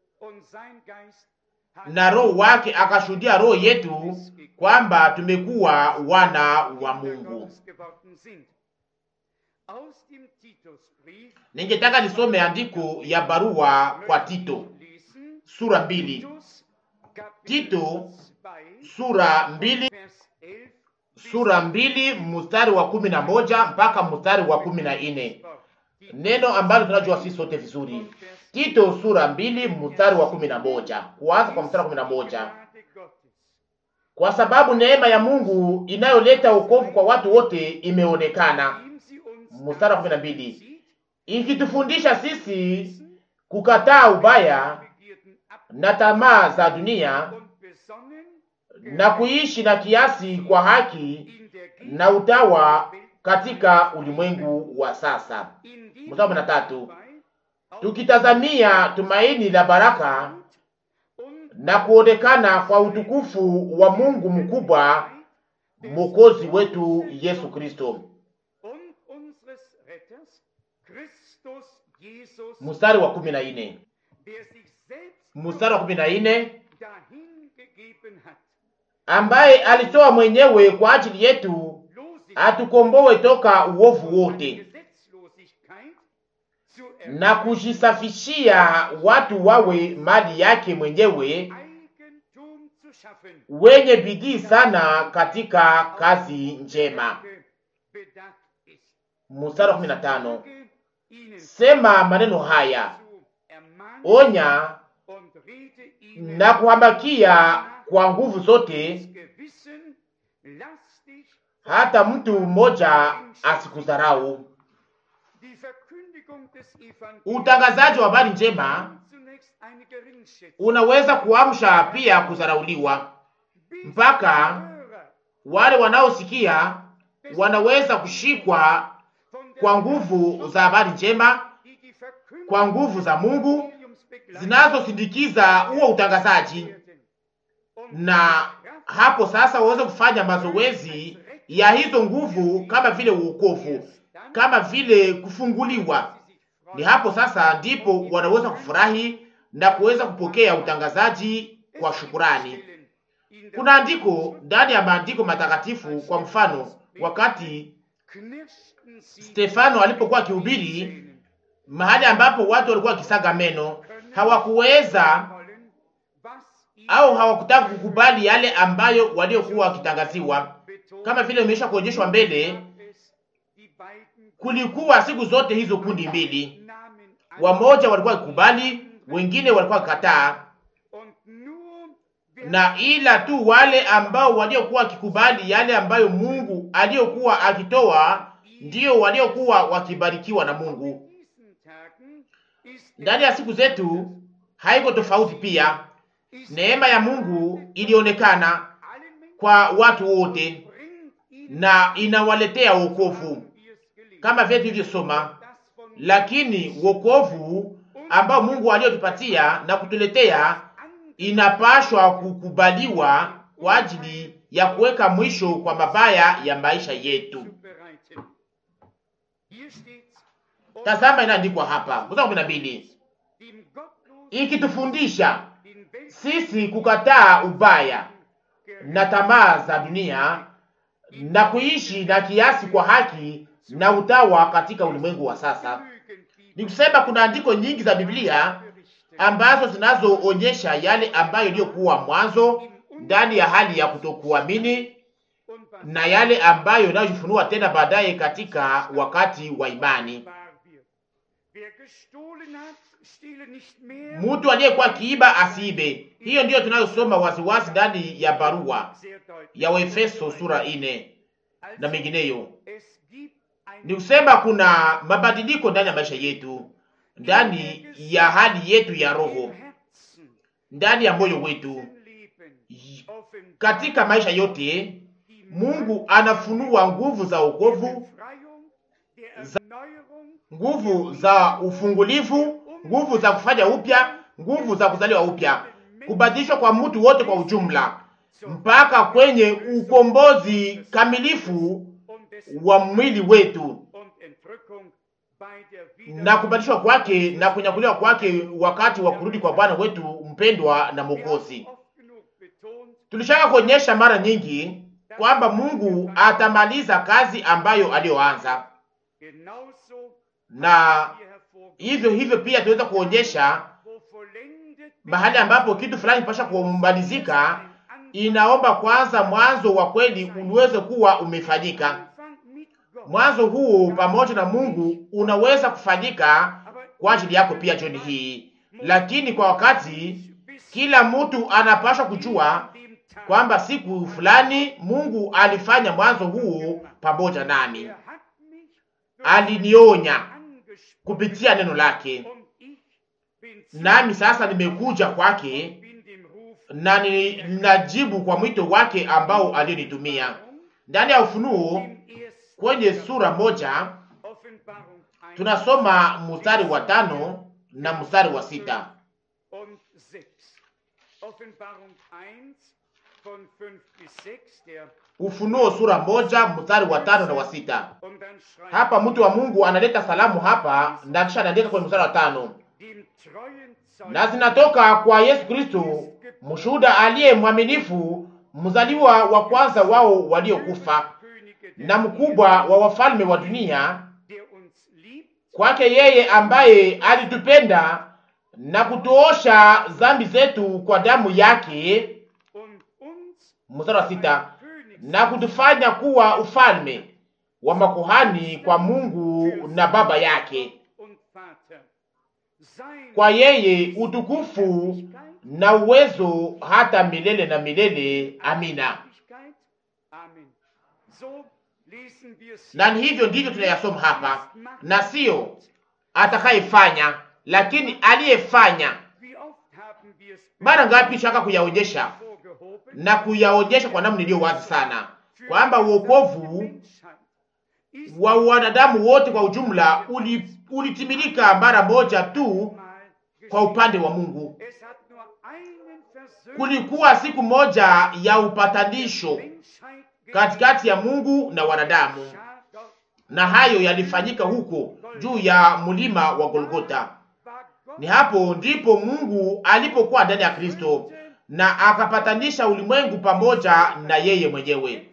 [SPEAKER 2] na Roho wake akashuhudia roho yetu kwamba tumekuwa wana wa Mungu. Ningetaka nisome andiko ya barua kwa Tito sura mbili. Tito sura mbili, sura mbili mstari wa kumi na moja mpaka mstari wa kumi na nne neno ambalo tunajua sisi sote vizuri. Tito sura mbili mstari wa kumi na moja kuanza kwa mstari wa kumi na moja kwa sababu neema ya Mungu inayoleta wokovu kwa watu wote imeonekana. Mstari wa kumi na mbili ikitufundisha sisi kukataa ubaya na tamaa za dunia na kuishi na kiasi kwa haki na utawa katika ulimwengu wa sasa. Mstari wa kumi na tatu tukitazamia tumaini la baraka na kuonekana kwa utukufu wa Mungu mkubwa Mwokozi wetu Yesu Kristo. Mstari wa kumi na nne mstari wa kumi na nne ambaye alitoa mwenyewe kwa ajili yetu atukomboe toka uovu wote na kujisafishia watu wawe mali yake mwenyewe, wenye bidii sana katika kazi njema. Mstari wa kumi na tano sema maneno haya, onya na kuhambakia kwa nguvu zote, hata mtu mmoja asikudharau.
[SPEAKER 1] Die Verkündigung des Evangeliums
[SPEAKER 2] Utangazaji wa habari njema
[SPEAKER 1] kann zunächst eine Geringschätzung
[SPEAKER 2] unaweza kuamsha pia kudharauliwa,
[SPEAKER 1] bis
[SPEAKER 2] mpaka
[SPEAKER 1] die Hörer
[SPEAKER 2] wale wanaosikia wanaweza kushikwa
[SPEAKER 1] von der
[SPEAKER 2] kwa nguvu za habari njema,
[SPEAKER 1] die die Verkündigung
[SPEAKER 2] kwa nguvu za Mungu
[SPEAKER 1] des Evangeliums begleitet
[SPEAKER 2] zinazosindikiza huo utangazaji,
[SPEAKER 1] werden. Und
[SPEAKER 2] na hapo sasa waweze kufanya mazoezi ya hizo nguvu, kama vile uokovu,
[SPEAKER 1] erst dann
[SPEAKER 2] kama vile kufunguliwa.
[SPEAKER 1] sie sich freuen.
[SPEAKER 2] Ni hapo sasa ndipo wanaweza kufurahi na kuweza kupokea utangazaji kwa shukurani. Kuna andiko ndani ya maandiko matakatifu, kwa mfano, wakati Stefano alipokuwa akihubiri mahali ambapo watu walikuwa wakisaga meno, hawakuweza au hawakutaka kukubali yale ambayo waliokuwa wakitangaziwa. Kama vile imesha kuonyeshwa mbele, kulikuwa siku zote hizo kundi mbili, wamoja walikuwa wakikubali, wengine walikuwa wakikataa, na ila tu wale ambao waliokuwa wakikubali yale ambayo Mungu aliyokuwa akitoa ndio waliokuwa wakibarikiwa na Mungu. Ndani ya siku zetu haiko tofauti pia. Neema ya Mungu ilionekana kwa watu wote na inawaletea wokovu kama vile tulivyosoma, lakini wokovu ambao Mungu aliyotupatia na kutuletea inapashwa kukubaliwa kwa ajili ya kuweka mwisho kwa mabaya ya maisha yetu. Tazama, inaandikwa hapa mstari kumi na mbili ikitufundisha sisi kukataa ubaya na tamaa za dunia na kuishi na kiasi kwa haki na utawa katika ulimwengu wa sasa. Ni kusema kuna andiko nyingi za Biblia ambazo zinazoonyesha yale ambayo iliyokuwa mwanzo ndani ya hali ya kutokuamini na yale ambayo inayojifunua tena baadaye katika wakati wa imani. Mtu aliyekuwa akiiba asiibe. Hiyo ndiyo tunayosoma waziwazi ndani ya barua ya Waefeso sura ine na mengineyo. Ni kusema kuna mabadiliko ndani ya maisha yetu, ndani ya hali yetu ya roho, ndani ya moyo wetu, katika maisha yote. Mungu anafunua nguvu za wokovu, za nguvu za ufungulivu, nguvu za kufanya upya, nguvu za kuzaliwa upya, kubadilishwa kwa mtu wote kwa ujumla, mpaka kwenye ukombozi kamilifu wa mwili wetu na kubadilishwa kwake na kunyakuliwa kwake wakati wa kurudi kwa Bwana wetu mpendwa na Mwokozi. Tulishaka kuonyesha mara nyingi kwamba Mungu atamaliza kazi ambayo aliyoanza, na hivyo hivyo pia tuweza kuonyesha mahali ambapo kitu fulani pasha kumalizika, inaomba kwanza mwanzo wa kweli uliweze kuwa umefanyika. Mwanzo huu pamoja na Mungu unaweza kufanyika kwa ajili yako pia jioni hii, lakini kwa wakati, kila mtu anapaswa kujua kwamba siku fulani Mungu alifanya mwanzo huu pamoja nami, alinionya kupitia neno lake, nami sasa nimekuja kwake na ninajibu kwa mwito wake ambao aliyonitumia. Ndani ya Ufunuo kwenye sura moja tunasoma mstari wa tano na mstari wa sita. Ufunuo sura moja mstari wa tano na wa sita. Hapa mtu wa Mungu analeta salamu hapa na kisha anaandika kwenye mstari wa tano, na zinatoka kwa Yesu Kristo mshuhuda aliye mwaminifu, mzaliwa wa kwanza wao waliokufa na mkubwa wa wafalme wa dunia, kwake yeye ambaye alitupenda na kutuosha dhambi zetu kwa damu yake. Mstari wa sita, na kutufanya kuwa ufalme wa makuhani kwa Mungu na Baba yake. Kwa yeye utukufu na uwezo hata milele na milele. Amina. na ni hivyo ndivyo tunayasoma hapa, na sio atakayefanya, lakini aliyefanya. Mara ngapi shaka kuyaonyesha na kuyaonyesha kwa namna iliyo wazi sana kwamba uokovu wa wanadamu wote kwa ujumla ulitimilika mara moja tu kwa upande wa Mungu. Kulikuwa siku moja ya upatanisho katikati ya Mungu na wanadamu, na hayo yalifanyika huko juu ya mlima wa Golgota. Ni hapo ndipo Mungu alipokuwa ndani ya Kristo na akapatanisha ulimwengu pamoja na yeye mwenyewe.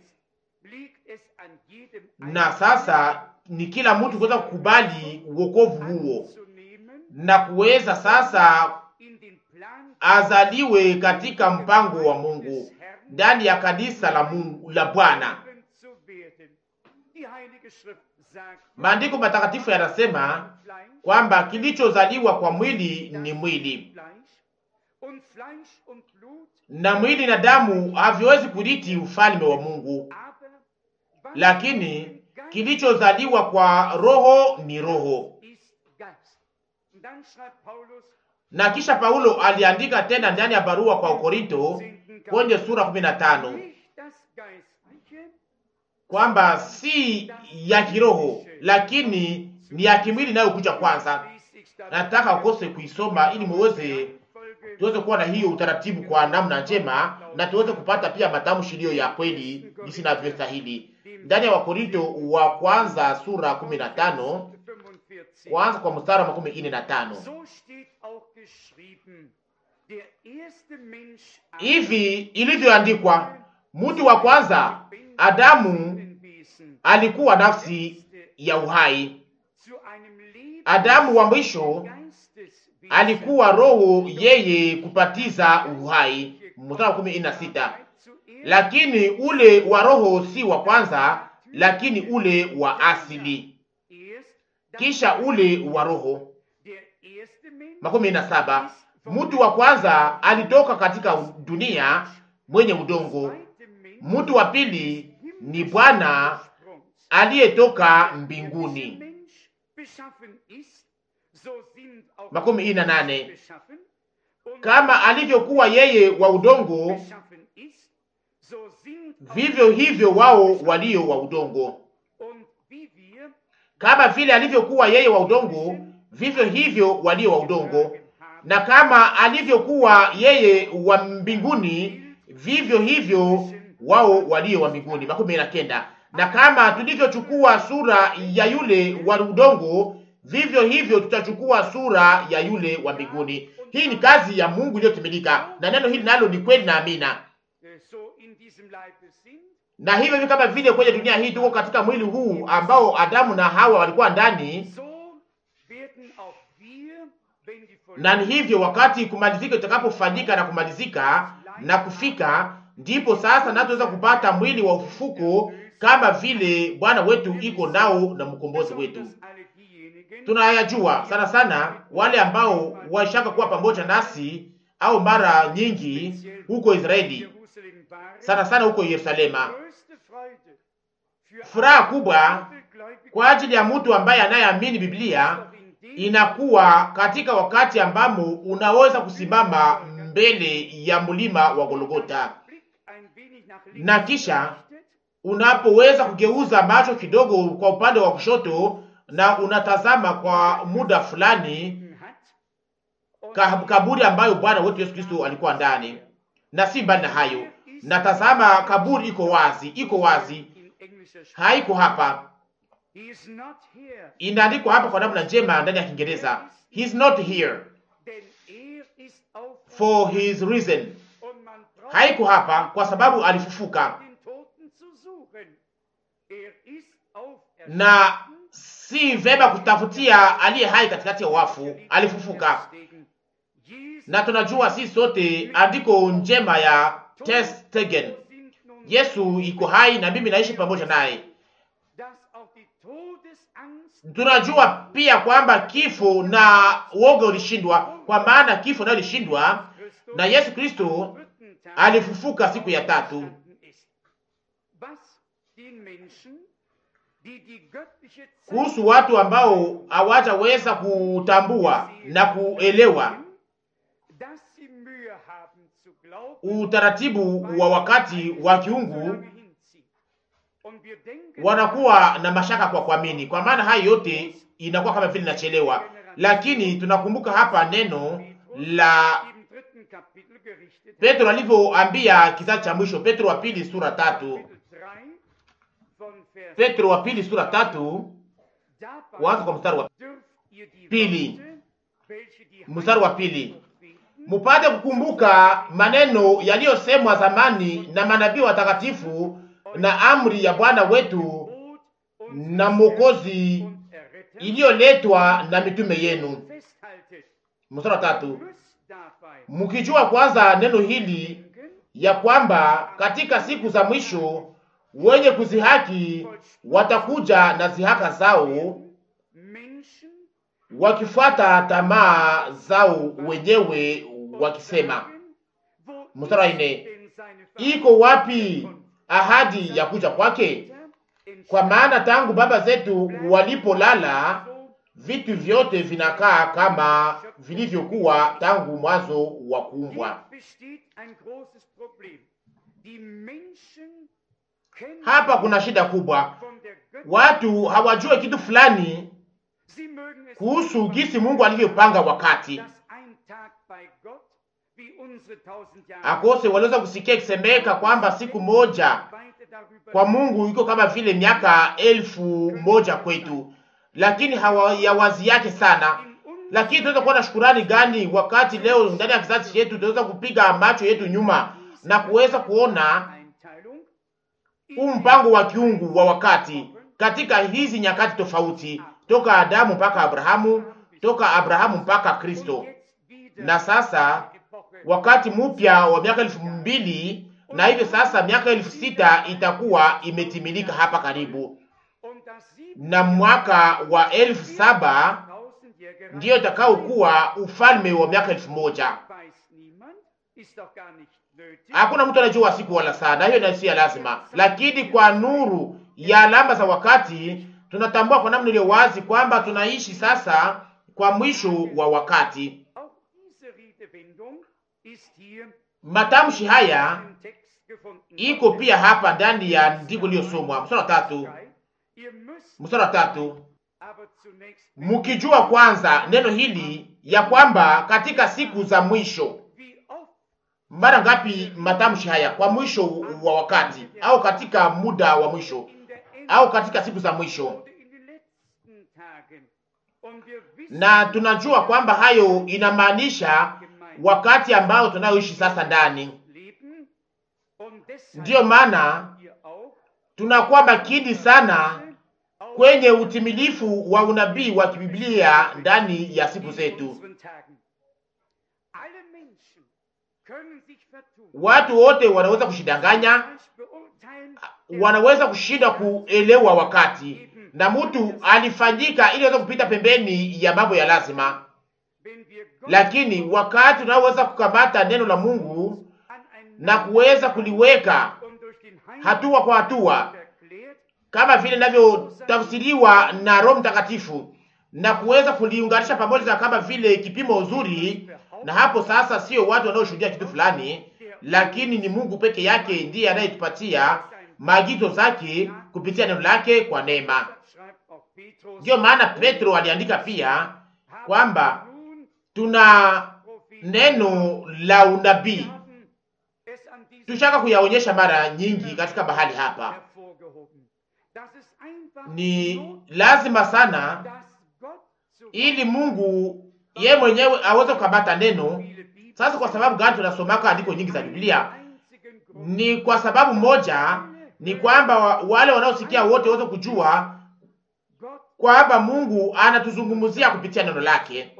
[SPEAKER 2] Na sasa ni kila mtu kuweza kukubali uokovu huo na kuweza sasa azaliwe katika mpango wa Mungu ndani ya kanisa la Mungu la Bwana. Maandiko matakatifu yanasema kwamba kilichozaliwa kwa mwili ni mwili, na mwili na damu haviwezi kurithi ufalme wa Mungu, lakini kilichozaliwa kwa roho ni roho. Na kisha Paulo aliandika tena ndani ya barua kwa Korinto kwenye sura 15 kwamba si ya kiroho lakini ni ya kimwili inayokuja kwanza. Nataka ukose kuisoma ili muweze tuweze kuwa na hiyo utaratibu kwa namna njema, na tuweze kupata pia matamshi iliyo ya kweli jinsi inavyostahili. Ndani ya Wakorinto wa kwanza sura 15 kwanza kwa mstari wa makumi ine na tano hivi ilivyoandikwa, mtu wa kwanza Adamu alikuwa nafsi ya uhai. Adamu wa mwisho alikuwa roho, yeye kupatiza uhai. Mstari wa kumi na sita. Lakini ule wa roho si wa kwanza, lakini ule wa asili, kisha ule wa roho. Makumi na saba. Mtu wa kwanza alitoka katika dunia mwenye udongo. Mtu wa pili ni Bwana aliyetoka mbinguni. Makumi ine na nane. Kama alivyokuwa yeye wa udongo, vivyo hivyo wao walio wa udongo. Kama vile alivyokuwa yeye wa udongo, vivyo hivyo walio wa udongo. Na kama alivyokuwa yeye wa mbinguni, vivyo hivyo wao walio wa mbinguni. Makumi na kenda. Na kama tulivyochukua sura ya yule wa udongo, vivyo hivyo tutachukua sura ya yule wa mbinguni. Hii ni kazi ya Mungu iliyotimilika, na neno hili nalo ni kweli na amina. Na hivyo hivyo kama vile kwenye dunia hii tuko katika mwili huu ambao Adamu na Hawa walikuwa ndani, na ni hivyo wakati kumalizika itakapofanyika na kumalizika na kufika, ndipo sasa natuweza kupata mwili wa ufufuko kama vile Bwana wetu iko nao na mkombozi wetu. Tunayajua sana sana wale ambao washaka kuwa pamoja nasi au mara nyingi huko Israeli, sana sana huko Yerusalema. Furaha kubwa kwa ajili ya mtu ambaye anayeamini Biblia inakuwa katika wakati ambamo unaweza kusimama mbele ya mlima wa Golgota na kisha unapoweza kugeuza macho kidogo kwa upande wa kushoto na unatazama kwa muda fulani kaburi ambayo Bwana wetu Yesu Kristo alikuwa ndani, na si mbali na hayo, natazama kaburi iko wazi, iko wazi, haiko hapa. Inaandikwa hapa kwa namna njema ndani ya Kiingereza, he is not here for his reason. Haiko hapa kwa sababu alifufuka na si vema kutafutia aliye hai katikati ya wafu, alifufuka. Na tunajua si sote andiko njema ya Testegen, Yesu iko hai na mimi naishi pamoja naye. Tunajua pia kwamba kifo na woga ulishindwa, kwa maana kifo nayo ilishindwa na Yesu Kristo alifufuka siku ya tatu.
[SPEAKER 1] die die göttliche Zeit
[SPEAKER 2] kuhusu watu ambao hawataweza kutambua na kuelewa
[SPEAKER 1] dass sie Mühe haben zu glauben,
[SPEAKER 2] utaratibu wa wakati wa kiungu,
[SPEAKER 1] lange hinzieht. Und wir denken,
[SPEAKER 2] wanakuwa na mashaka kwa kuamini, kwa maana hayo yote inakuwa kama vile inachelewa. Lakini tunakumbuka hapa neno la
[SPEAKER 1] im dritten Kapitel gerichtet
[SPEAKER 2] Petro alivyoambia kizazi cha mwisho, Petro wa pili sura tatu,
[SPEAKER 1] Kapitel 3 von Vers
[SPEAKER 2] Petro wa pili sura tatu,
[SPEAKER 1] dabei
[SPEAKER 2] kuanza kwa mstari wa
[SPEAKER 1] dürft ihr die
[SPEAKER 2] Pili.
[SPEAKER 1] Worte, welche die
[SPEAKER 2] mstari wa
[SPEAKER 1] Heiligen
[SPEAKER 2] pili
[SPEAKER 1] beten,
[SPEAKER 2] mupate kukumbuka maneno yaliyosemwa zamani na manabii watakatifu na amri ya Bwana wetu
[SPEAKER 1] Brot und
[SPEAKER 2] na Mwokozi
[SPEAKER 1] und Erretter
[SPEAKER 2] iliyoletwa na mitume yenu.
[SPEAKER 1] festhaltet.
[SPEAKER 2] Mstari wa tatu,
[SPEAKER 1] Müsst dabei
[SPEAKER 2] mkijua kwanza neno hili
[SPEAKER 1] denken,
[SPEAKER 2] ya kwamba katika siku za mwisho wenye kuzihaki watakuja na zihaka zao
[SPEAKER 1] Menschen
[SPEAKER 2] wakifuata tamaa zao wenyewe wakisema.
[SPEAKER 1] wo
[SPEAKER 2] Mstari wa
[SPEAKER 1] ist
[SPEAKER 2] nne,
[SPEAKER 1] denn seine
[SPEAKER 2] iko wapi ahadi ya kuja kwake? Kwa maana tangu baba zetu walipolala, vitu vyote vinakaa kama vilivyokuwa tangu mwanzo wa kuumbwa.
[SPEAKER 1] Hier besteht ein großes Problem. Die Menschen kennen
[SPEAKER 2] Hapa kuna shida kubwa,
[SPEAKER 1] von der Göttin,
[SPEAKER 2] watu hawajue kitu fulani
[SPEAKER 1] sie mögen es
[SPEAKER 2] kuhusu
[SPEAKER 1] nicht,
[SPEAKER 2] jinsi Mungu alivyopanga wakati.
[SPEAKER 1] dass ein Tag bei Gott wie unsere tausend Jahre
[SPEAKER 2] Akose waliweza kusikia ikisemeka kwamba siku moja
[SPEAKER 1] weiter darüber
[SPEAKER 2] kwa Mungu iko kama vile miaka elfu moja kwetu, lakini hawayawazi yake sana.
[SPEAKER 1] in uns
[SPEAKER 2] Lakini tunaweza kuwa na shukurani gani wakati leo ndani ya kizazi chetu tunaweza kupiga macho yetu nyuma na kuweza kuona
[SPEAKER 1] Einteilung
[SPEAKER 2] huu mpango wa kiungu wa wakati katika hizi nyakati tofauti, toka Adamu mpaka Abrahamu, toka Abrahamu mpaka Kristo, na sasa wakati mpya wa miaka elfu mbili na hivyo sasa miaka elfu sita itakuwa imetimilika hapa karibu, na mwaka wa elfu saba ndiyo itakaokuwa ufalme wa miaka elfu moja. Hakuna mtu anajua siku wala saa, na hiyo na si ya lazima, lakini kwa nuru ya alama za wakati tunatambua kwa namna iliyo wazi kwamba tunaishi sasa kwa mwisho wa wakati. Matamshi haya iko pia hapa ndani ya andiko lililosomwa mstari wa tatu, mstari wa tatu, mkijua kwanza neno hili ya kwamba katika siku za mwisho. Mara ngapi matamshi haya kwa mwisho wa wakati, au katika muda wa mwisho, au katika siku za mwisho? Na tunajua kwamba hayo inamaanisha wakati ambao tunayoishi sasa ndani. Ndiyo maana tunakuwa makini sana kwenye utimilifu wa unabii wa kibiblia ndani ya siku zetu. Watu wote wanaweza kushidanganya, wanaweza kushindwa kuelewa wakati, na mtu alifanyika ili aweze kupita pembeni ya mambo ya lazima. Lakini wakati unaoweza kukamata neno la Mungu na kuweza kuliweka hatua kwa hatua kama vile inavyotafsiriwa na Roho Mtakatifu na kuweza kuliunganisha pamoja kama vile kipimo uzuri, na hapo sasa sio watu wanaoshuhudia kitu fulani, lakini ni Mungu peke yake ndiye anayetupatia maagizo zake kupitia neno lake kwa neema. Ndiyo maana Petro aliandika pia kwamba tuna neno la unabii tushaka kuyaonyesha mara nyingi katika mahali hapa. Ni lazima sana ili Mungu ye mwenyewe aweze kukamata neno. Sasa kwa sababu gani tunasomaka andiko nyingi za Biblia? Ni kwa sababu moja, ni kwamba wale wanaosikia wote waweze kujua kwamba Mungu anatuzungumzia kupitia neno lake.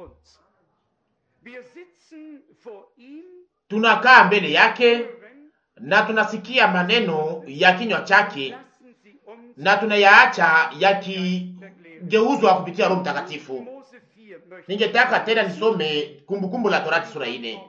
[SPEAKER 2] Tunakaa mbele yake na tunasikia maneno ya kinywa chake na tunayaacha yakigeuzwa kupitia Roho Mtakatifu. Ningetaka tena nisome Kumbukumbu la Torati sura ine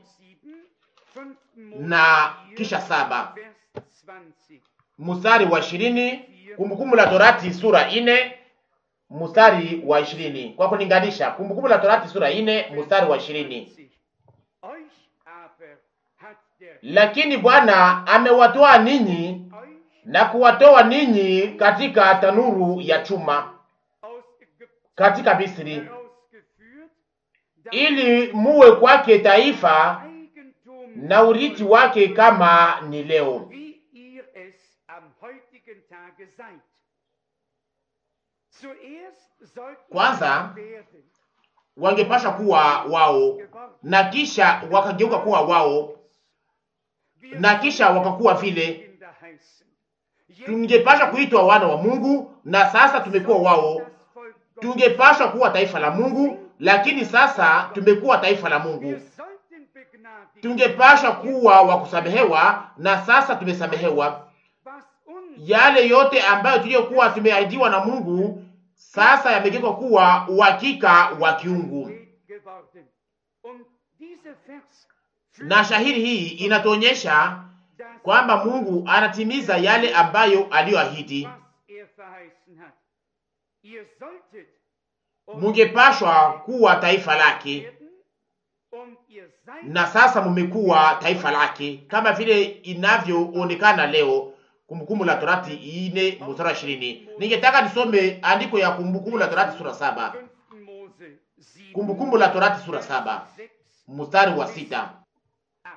[SPEAKER 2] na kisha saba mstari wa ishirini Kumbukumbu la Torati sura ine mstari wa ishirini kwa kulinganisha. Kumbukumbu la Torati sura ine mstari wa ishirini
[SPEAKER 1] Euch aber hat der
[SPEAKER 2] lakini Bwana amewatoa ninyi
[SPEAKER 1] euch
[SPEAKER 2] na kuwatoa ninyi katika tanuru ya chuma
[SPEAKER 1] aus Ägypten
[SPEAKER 2] katika Misri,
[SPEAKER 1] herausgeführt,
[SPEAKER 2] ili muwe kwake taifa
[SPEAKER 1] Eigentum
[SPEAKER 2] na urithi wake kama ni leo.
[SPEAKER 1] wie ihr es am heutigen Tage seid. Zuerst sollt ihr
[SPEAKER 2] Kwanza,
[SPEAKER 1] werden
[SPEAKER 2] Wangepasha kuwa wao
[SPEAKER 1] geworden.
[SPEAKER 2] na kisha wakageuka kuwa wao
[SPEAKER 1] Wir
[SPEAKER 2] na kisha wakakuwa vile.
[SPEAKER 1] Kinder heißen. Jetzt
[SPEAKER 2] Tungepasha kuitwa wana wa Mungu na sasa tumekuwa wao.
[SPEAKER 1] das Volk Gottes.
[SPEAKER 2] Tungepasha kuwa taifa la Mungu, lakini sasa tumekuwa taifa la
[SPEAKER 1] Wir
[SPEAKER 2] Mungu.
[SPEAKER 1] sollten begnadigt
[SPEAKER 2] Tungepasha kuwa wa kusamehewa na sasa tumesamehewa.
[SPEAKER 1] was uns
[SPEAKER 2] Yale yote ambayo tuliyokuwa tumeahidiwa na Mungu sasa yamegeuka kuwa uhakika wa kiungu.
[SPEAKER 1] geht geworden. Und dieser Vers
[SPEAKER 2] Na shahiri hii inatuonyesha
[SPEAKER 1] das,
[SPEAKER 2] kwamba Mungu anatimiza yale ambayo aliyoahidi.
[SPEAKER 1] was er verheißen hat. Ihr solltet und
[SPEAKER 2] Mungepashwa kuwa taifa lake
[SPEAKER 1] werden und ihr seid
[SPEAKER 2] na sasa mumekuwa taifa lake kama vile inavyoonekana leo. Kumbukumbu la Torati ine mstari wa ishirini. Ningetaka nisome andiko ya Kumbukumbu la Torati sura saba.
[SPEAKER 1] 5. Mose 7,
[SPEAKER 2] Kumbukumbu la Torati sura saba
[SPEAKER 1] 6,
[SPEAKER 2] mstari wa sita
[SPEAKER 1] 8.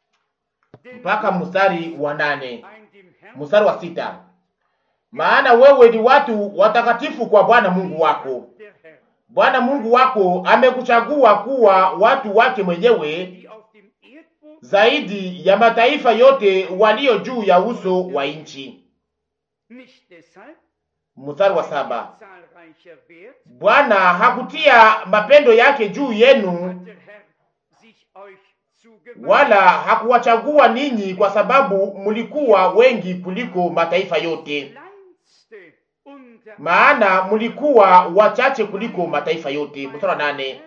[SPEAKER 1] Denn
[SPEAKER 2] mpaka mstari wa nane
[SPEAKER 1] ein dem Herrn
[SPEAKER 2] mstari wa sita maana wewe ni watu watakatifu kwa Bwana Mungu wako.
[SPEAKER 1] der Herr,
[SPEAKER 2] Bwana Mungu wako amekuchagua kuwa watu wake mwenyewe
[SPEAKER 1] die auf dem Erdboden
[SPEAKER 2] zaidi ya mataifa yote walio juu ya uso wa nchi.
[SPEAKER 1] nicht deshalb
[SPEAKER 2] Mstari wa
[SPEAKER 1] weil
[SPEAKER 2] saba
[SPEAKER 1] ihr zahlreicher werdet,
[SPEAKER 2] Bwana hakutia mapendo yake juu yenu,
[SPEAKER 1] hat der Herr sich euch zugewandt.
[SPEAKER 2] wala hakuwachagua ninyi kwa sababu mlikuwa wengi kuliko mataifa yote,
[SPEAKER 1] Kleinste unter
[SPEAKER 2] maana mlikuwa wachache kuliko mataifa yote. Mstari wa nane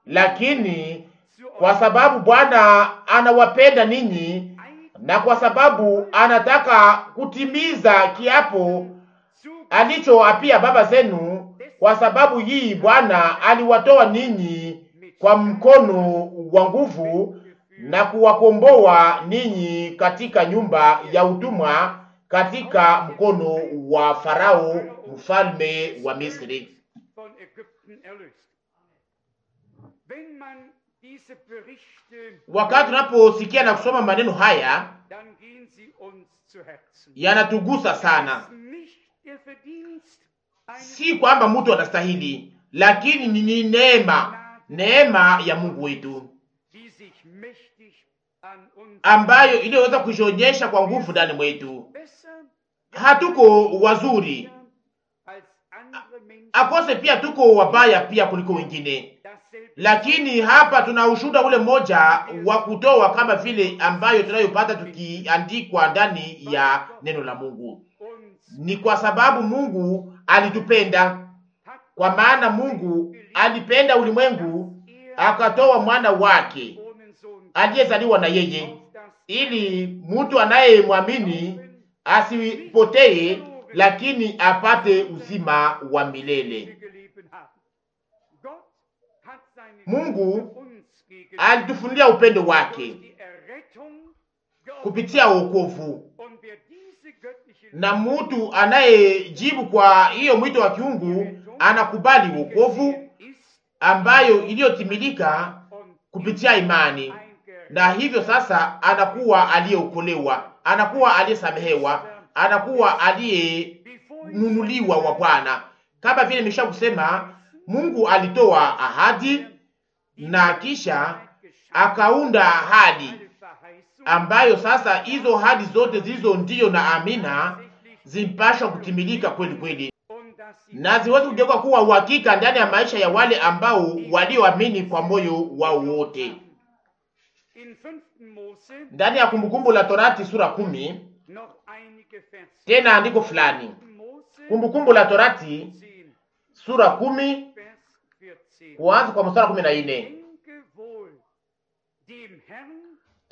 [SPEAKER 2] lakini
[SPEAKER 1] zu
[SPEAKER 2] kwa
[SPEAKER 1] euch
[SPEAKER 2] sababu Bwana anawapenda ninyi
[SPEAKER 1] eigen
[SPEAKER 2] na kwa sababu anataka kutimiza kiapo
[SPEAKER 1] zu
[SPEAKER 2] alichoapia baba zenu, kwa sababu hii Bwana aliwatoa ninyi kwa mkono wa nguvu na kuwakomboa ninyi katika nyumba ya utumwa, katika mkono wa Farao mfalme wa Misri.
[SPEAKER 1] von Ägypten erlöst. Wenn man diese Berichte,
[SPEAKER 2] Wakati tunaposikia na kusoma maneno haya,
[SPEAKER 1] dann gehen sie uns zu Herzen.
[SPEAKER 2] yanatugusa sana.
[SPEAKER 1] Es ist nicht der Verdienst eines
[SPEAKER 2] Si kwamba mtu anastahili, lakini ni neema, neema ya Mungu wetu
[SPEAKER 1] die sich mächtig an uns
[SPEAKER 2] ambayo iliyoweza kujionyesha kwa nguvu ndani mwetu.
[SPEAKER 1] besser
[SPEAKER 2] Hatuko wazuri,
[SPEAKER 1] als andere Menschen
[SPEAKER 2] akose pia tuko wabaya pia kuliko wengine,
[SPEAKER 1] dasselbe
[SPEAKER 2] lakini hapa tuna ushuhuda ule mmoja wa kutoa kama vile ambayo tunayopata tukiandikwa ndani ya neno la Mungu.
[SPEAKER 1] uns
[SPEAKER 2] Ni kwa sababu Mungu alitupenda,
[SPEAKER 1] hat
[SPEAKER 2] kwa maana Mungu alipenda ulimwengu
[SPEAKER 1] er
[SPEAKER 2] akatoa mwana wake
[SPEAKER 1] ohne Sohn
[SPEAKER 2] aliyezaliwa na yeye,
[SPEAKER 1] auf das
[SPEAKER 2] ili mtu anayemwamini asipotee, lakini apate uzima wa milele.
[SPEAKER 1] geleben haben. Gott hat seine
[SPEAKER 2] Mungu
[SPEAKER 1] Liebe uns gegeben
[SPEAKER 2] Alitufunulia upendo wake
[SPEAKER 1] durch die Errettung geoffenbart.
[SPEAKER 2] kupitia wokovu,
[SPEAKER 1] Und wer diese göttliche
[SPEAKER 2] na mtu anayejibu kwa hiyo mwito wa kiungu anakubali wokovu
[SPEAKER 1] gesehen ist
[SPEAKER 2] ambayo iliyotimilika
[SPEAKER 1] und
[SPEAKER 2] kupitia imani,
[SPEAKER 1] eingerettet
[SPEAKER 2] na hivyo sasa anakuwa aliyeokolewa, anakuwa aliyesamehewa, anakuwa aliyenunuliwa wa Bwana. Kama vile nimesha kusema, Mungu alitoa ahadi na kisha akaunda ahadi ambayo sasa hizo ahadi zote zilizo ndiyo na amina zimpashwa kutimilika kweli kweli, na ziweze kugeuka kuwa uhakika ndani ya maisha ya wale ambao walioamini kwa moyo wao wote. Ndani ya Kumbukumbu la Torati sura kumi tena andiko fulani, Kumbukumbu la Torati sura kumi kuanza kwa mstari kumi na nne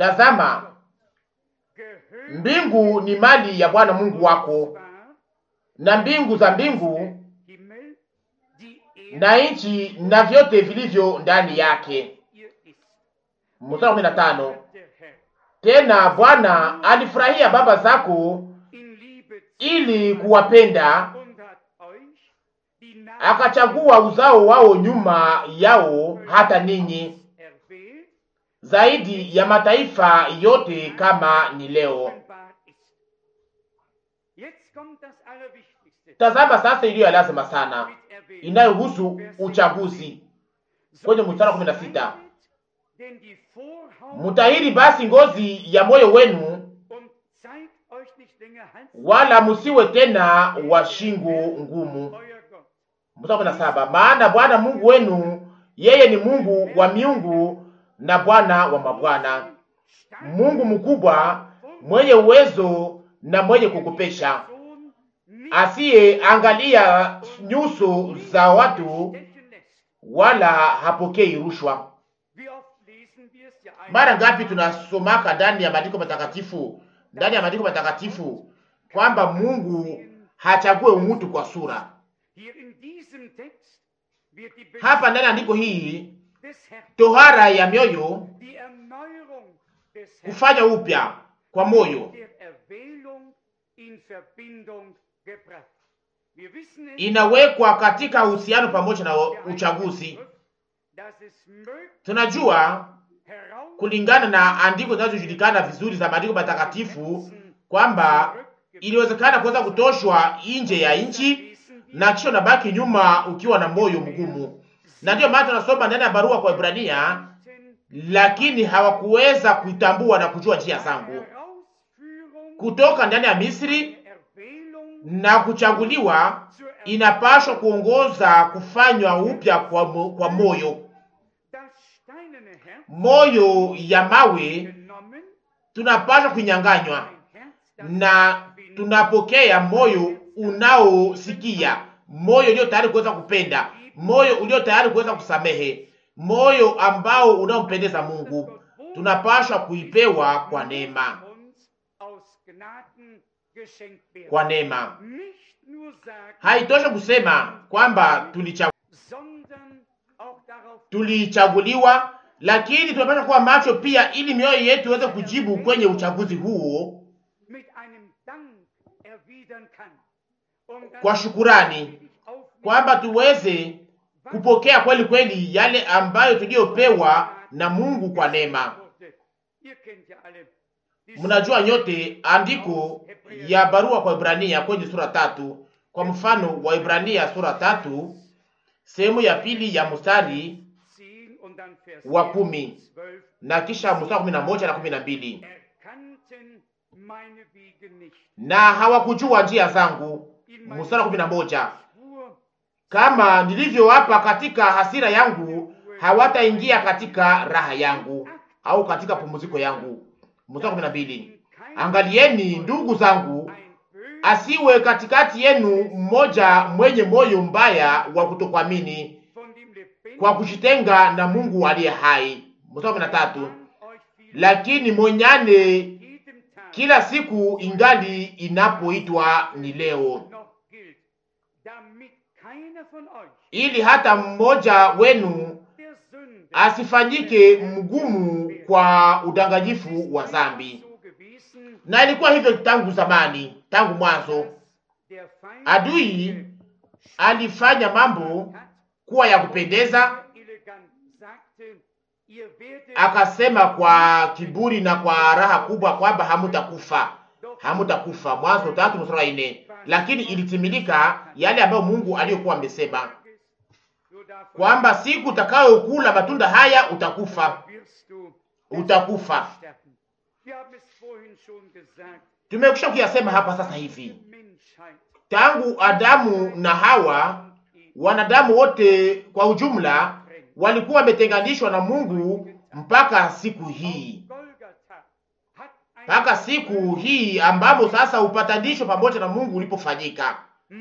[SPEAKER 2] Tazama, mbingu ni mali ya Bwana Mungu wako na mbingu za mbingu
[SPEAKER 1] Himmel, die Erde,
[SPEAKER 2] na nchi na vyote vilivyo ndani yake.
[SPEAKER 1] ihr ist.
[SPEAKER 2] Mstari kumi na tano.
[SPEAKER 1] Sagt der Herr,
[SPEAKER 2] Tena Bwana alifurahia baba zako
[SPEAKER 1] in Liebe
[SPEAKER 2] ili kuwapenda,
[SPEAKER 1] und hat euch die Namen
[SPEAKER 2] akachagua uzao wao nyuma yao, hata ninyi
[SPEAKER 1] erwählt,
[SPEAKER 2] zaidi ya mataifa yote kama ni leo.
[SPEAKER 1] offenbar ist. Jetzt kommt das Allerwichtigste.
[SPEAKER 2] Tazama sasa iliyo ya lazima sana
[SPEAKER 1] Mit erwählt.
[SPEAKER 2] inayohusu
[SPEAKER 1] Vers
[SPEAKER 2] uchaguzi kwenye mstari wa kumi na sita.
[SPEAKER 1] Denn die Vorhaut
[SPEAKER 2] Mutahiri basi ngozi ya moyo wenu,
[SPEAKER 1] und zeigt euch nicht länger Hals,
[SPEAKER 2] wala musiwe tena wa shingo ngumu.
[SPEAKER 1] euer Gott.
[SPEAKER 2] Mstari wa kumi na saba. Maana Bwana Mungu wenu yeye ni Mungu wa miungu na Bwana wa mabwana, Mungu mkubwa mwenye uwezo na mwenye kukupesha, asiye angalia nyuso za watu wala hapokei rushwa. Mara ngapi tunasomaka ndani ya maandiko matakatifu, ndani ya maandiko matakatifu kwamba Mungu hachague mtu kwa sura. Hapa ndani ya andiko hii, tohara ya mioyo, kufanya upya kwa moyo inawekwa katika uhusiano pamoja na uchaguzi. Tunajua kulingana na andiko zinazojulikana vizuri za maandiko matakatifu kwamba iliwezekana kuweza kutoshwa nje ya nchi na kisha unabaki nyuma ukiwa na moyo mgumu, na ndiyo maana tunasoma ndani ya barua kwa Ibrania, lakini hawakuweza kuitambua na kujua njia zangu kutoka ndani ya Misri na kuchaguliwa inapashwa kuongoza kufanywa upya kwa, mo, kwa moyo moyo ya mawe tunapashwa kuinyanganywa na tunapokea moyo unaosikia, moyo ulio tayari kuweza kupenda, moyo ulio tayari kuweza kusamehe, moyo ambao unaompendeza Mungu. Tunapashwa kuipewa kwa neema, kwa neema. Haitoshe kusema kwamba tulicha tulichaguliwa, lakini tunapaswa kuwa macho pia, ili mioyo yetu iweze kujibu kwenye uchaguzi huo kwa shukurani, kwamba tuweze kupokea kweli kweli yale ambayo tuliyopewa na Mungu kwa neema. Mnajua nyote andiko ya barua kwa Ibrania kwenye sura tatu, kwa mfano wa Ibrania sura tatu sehemu ya pili ya mstari wa kumi na kisha mstari wa kumi na moja na kumi na mbili na hawakujua njia zangu. Mstari wa kumi na moja kama nilivyowapa katika hasira yangu, hawataingia katika raha yangu au katika pumziko yangu. Mstari wa kumi na mbili angalieni ndugu zangu, asiwe katikati yenu mmoja mwenye moyo mbaya wa kutokuamini kwa kujitenga na Mungu aliye hai. Mstari wa kumi na tatu lakini monyane kila siku ingali inapoitwa ni leo, ili hata mmoja wenu asifanyike mgumu kwa udanganyifu wa dhambi. Na ilikuwa hivyo tangu zamani, tangu mwanzo. Adui alifanya mambo kuwa ya kupendeza, akasema kwa kiburi na kwa raha kubwa kwamba hamutakufa, hamutakufa. Mwanzo tatu mstari wa nne. Lakini ilitimilika yale ambayo Mungu aliyokuwa amesema kwamba siku utakayokula matunda haya utakufa, utakufa. Tumekwisha kuyasema hapa sasa hivi, tangu Adamu na Hawa, wanadamu wote kwa ujumla walikuwa wametenganishwa na Mungu mpaka siku hii, mpaka siku hii ambamo sasa upatanisho pamoja na Mungu ulipofanyika.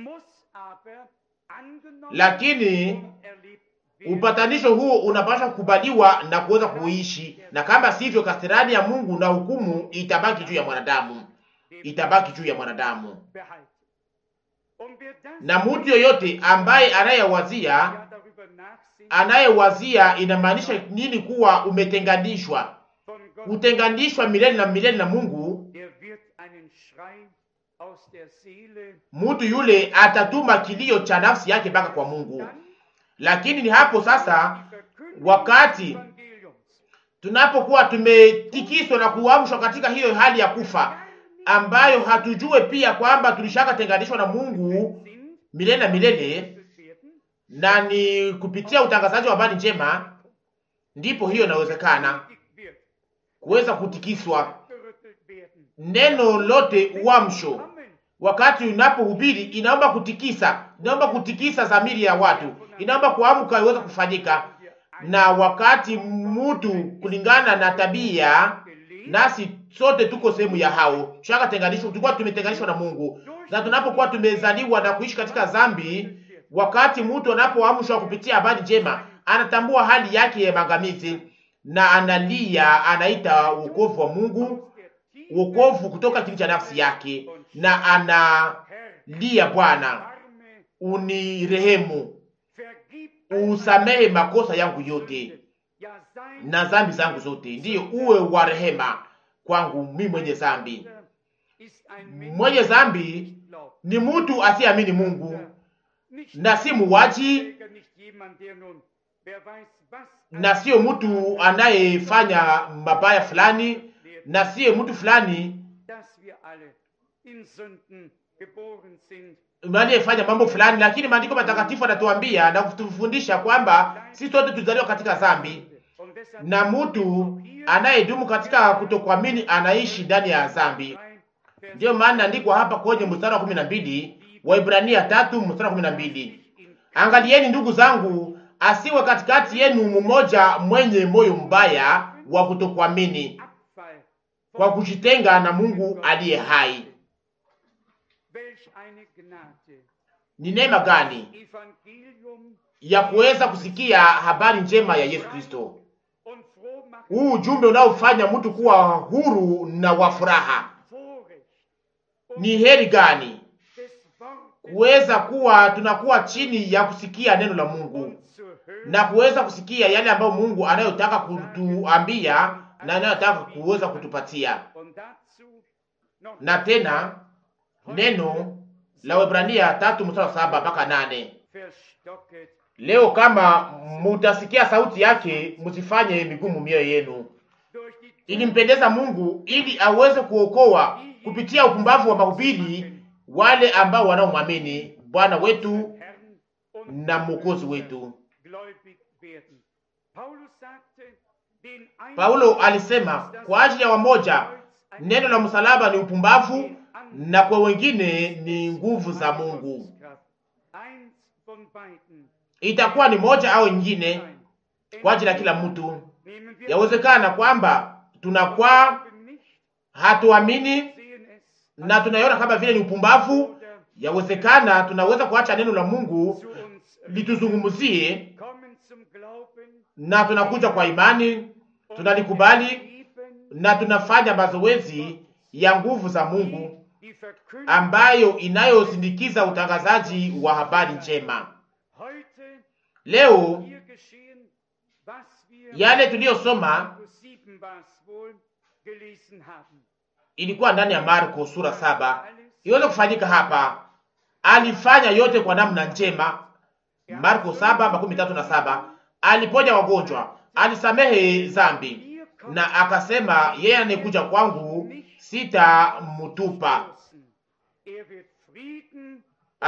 [SPEAKER 2] Lakini upatanisho huo unapaswa kukubaliwa na kuweza kuishi, na kama sivyo, kasirani ya Mungu na hukumu itabaki juu ya mwanadamu, itabaki juu ya mwanadamu.
[SPEAKER 1] Und wer das
[SPEAKER 2] na mtu yoyote ambaye anayewazia
[SPEAKER 1] ja darüber nachsinnt,
[SPEAKER 2] anayewazia inamaanisha nini kuwa umetenganishwa
[SPEAKER 1] von Gott,
[SPEAKER 2] kutenganishwa milele na milele na Mungu,
[SPEAKER 1] der wird einen Schrei aus der Seele.
[SPEAKER 2] mtu yule atatuma kilio cha nafsi yake mpaka kwa Mungu.
[SPEAKER 1] Dann
[SPEAKER 2] Lakini ni hapo sasa,
[SPEAKER 1] die Verkündigung
[SPEAKER 2] wakati
[SPEAKER 1] des Evangeliums
[SPEAKER 2] tunapokuwa tumetikiswa na kuamshwa katika hiyo hali ya kufa, ambayo hatujue pia kwamba tulishakatenganishwa na Mungu
[SPEAKER 1] sind,
[SPEAKER 2] milele na milele,
[SPEAKER 1] gerettet werden,
[SPEAKER 2] na ni kupitia utangazaji wa habari njema, ndipo hiyo inawezekana
[SPEAKER 1] gepredigt wird,
[SPEAKER 2] kuweza kutikiswa.
[SPEAKER 1] gerüttelt werden.
[SPEAKER 2] Neno lote uamsho
[SPEAKER 1] Amen.
[SPEAKER 2] wakati unapohubiri inaomba kutikisa, inaomba kutikisa dhamiri ya watu, inaomba kuamka iweze kufanyika. Na wakati mtu kulingana na tabia, nasi sote tuko sehemu ya hao, tushakatenganishwa, tulikuwa tumetenganishwa na Mungu, na tunapokuwa tumezaliwa na kuishi katika dhambi, wakati mtu anapoamshwa kupitia habari njema, anatambua hali yake ya maangamizi na analia, anaita wokovu wa Mungu, wokovu kutoka kili cha nafsi yake, na analia, Bwana
[SPEAKER 1] Arme,
[SPEAKER 2] unirehemu,
[SPEAKER 1] vergib
[SPEAKER 2] usamehe makosa yangu yote
[SPEAKER 1] ja sein
[SPEAKER 2] na dhambi zangu zote, ndiyo uwe wa rehema kwangu mi mwenye dhambi.
[SPEAKER 1] ist ein Mensch,
[SPEAKER 2] Mwenye dhambi
[SPEAKER 1] nicht glaubt.
[SPEAKER 2] ni mtu asiyeamini Mungu
[SPEAKER 1] Nicht
[SPEAKER 2] na si muwaji
[SPEAKER 1] Träger, nicht jemand, der nun, wer weiß was,
[SPEAKER 2] na siyo mtu anayefanya mabaya fulani na siyo mtu fulani
[SPEAKER 1] dass wir alle in Sünden geboren sind.
[SPEAKER 2] anayefanya mambo fulani, lakini maandiko matakatifu yanatuambia na kutufundisha kwamba sisi sote tulizaliwa katika dhambi,
[SPEAKER 1] Und deshalb
[SPEAKER 2] na mtu anayedumu katika kutokuamini anaishi ndani ya dhambi.
[SPEAKER 1] Vers
[SPEAKER 2] Ndiyo maana andikwa hapa kwenye mstari wa kumi na mbili Waibrania tatu mstari wa kumi na mbili
[SPEAKER 1] in
[SPEAKER 2] Angalieni ndugu zangu, asiwe katikati yenu mmoja mwenye moyo mbaya wa kutokuamini
[SPEAKER 1] Abfall
[SPEAKER 2] kwa kujitenga na Mungu aliye hai.
[SPEAKER 1] welch eine Gnade.
[SPEAKER 2] Ni neema gani
[SPEAKER 1] Evangelium
[SPEAKER 2] ya kuweza kusikia habari njema ya Yesu Kristo,
[SPEAKER 1] und froh machen
[SPEAKER 2] huu ujumbe unaofanya mtu kuwa huru na wa furaha.
[SPEAKER 1] Vorrecht
[SPEAKER 2] Ni heri gani
[SPEAKER 1] des Wortes
[SPEAKER 2] kuweza kuwa tunakuwa chini ya kusikia neno la Mungu
[SPEAKER 1] und zu hören.
[SPEAKER 2] na kuweza kusikia yale ambayo Mungu anayotaka kutuambia na anayotaka kuweza kutupatia.
[SPEAKER 1] Und dazu noch
[SPEAKER 2] Na tena neno la Waebrania tatu mstari wa saba mpaka nane
[SPEAKER 1] verstocket
[SPEAKER 2] leo kama mutasikia sauti yake, msifanye migumu mioyo yenu.
[SPEAKER 1] durch die
[SPEAKER 2] Ilimpendeza Mungu ili aweze kuokoa kupitia upumbavu wa mahubiri wale ambao wanaomwamini Bwana wetu
[SPEAKER 1] Herrn und
[SPEAKER 2] na Mwokozi wetu.
[SPEAKER 1] gläubig werden. Paulus sagte, den einen
[SPEAKER 2] Paulo alisema kwa ajili ya wamoja neno la msalaba ni upumbavu na kwa wengine ni nguvu za Mungu.
[SPEAKER 1] Eins von beiden
[SPEAKER 2] Itakuwa ni moja au nyingine
[SPEAKER 1] sein.
[SPEAKER 2] kwa ajili ya kila mtu.
[SPEAKER 1] Nehmen wir
[SPEAKER 2] Yawezekana kwamba tunakuwa
[SPEAKER 1] nicht,
[SPEAKER 2] hatuamini
[SPEAKER 1] sehen es
[SPEAKER 2] na tunaiona kama vile ni upumbavu.
[SPEAKER 1] oder
[SPEAKER 2] Yawezekana tunaweza kuacha neno la Mungu
[SPEAKER 1] zu uns
[SPEAKER 2] lituzungumzie,
[SPEAKER 1] kommen zum Glauben
[SPEAKER 2] na tunakuja kwa imani, tunalikubali
[SPEAKER 1] Leben,
[SPEAKER 2] na tunafanya mazoezi ya nguvu za Mungu
[SPEAKER 1] die Verkündigung
[SPEAKER 2] ambayo inayosindikiza utangazaji wa habari njema.
[SPEAKER 1] heute
[SPEAKER 2] Leo
[SPEAKER 1] hier geschehen, was wir
[SPEAKER 2] yale tuliyosoma
[SPEAKER 1] Markus 7 war es wohl gelesen haben.
[SPEAKER 2] ilikuwa ndani ya Marko sura saba iweze kufanyika hapa. Alifanya yote kwa namna njema. Marko saba makumi tatu na saba aliponya wagonjwa, alisamehe dhambi, na akasema yeye anayekuja kwangu sitamutupa,
[SPEAKER 1] Er wird Frieden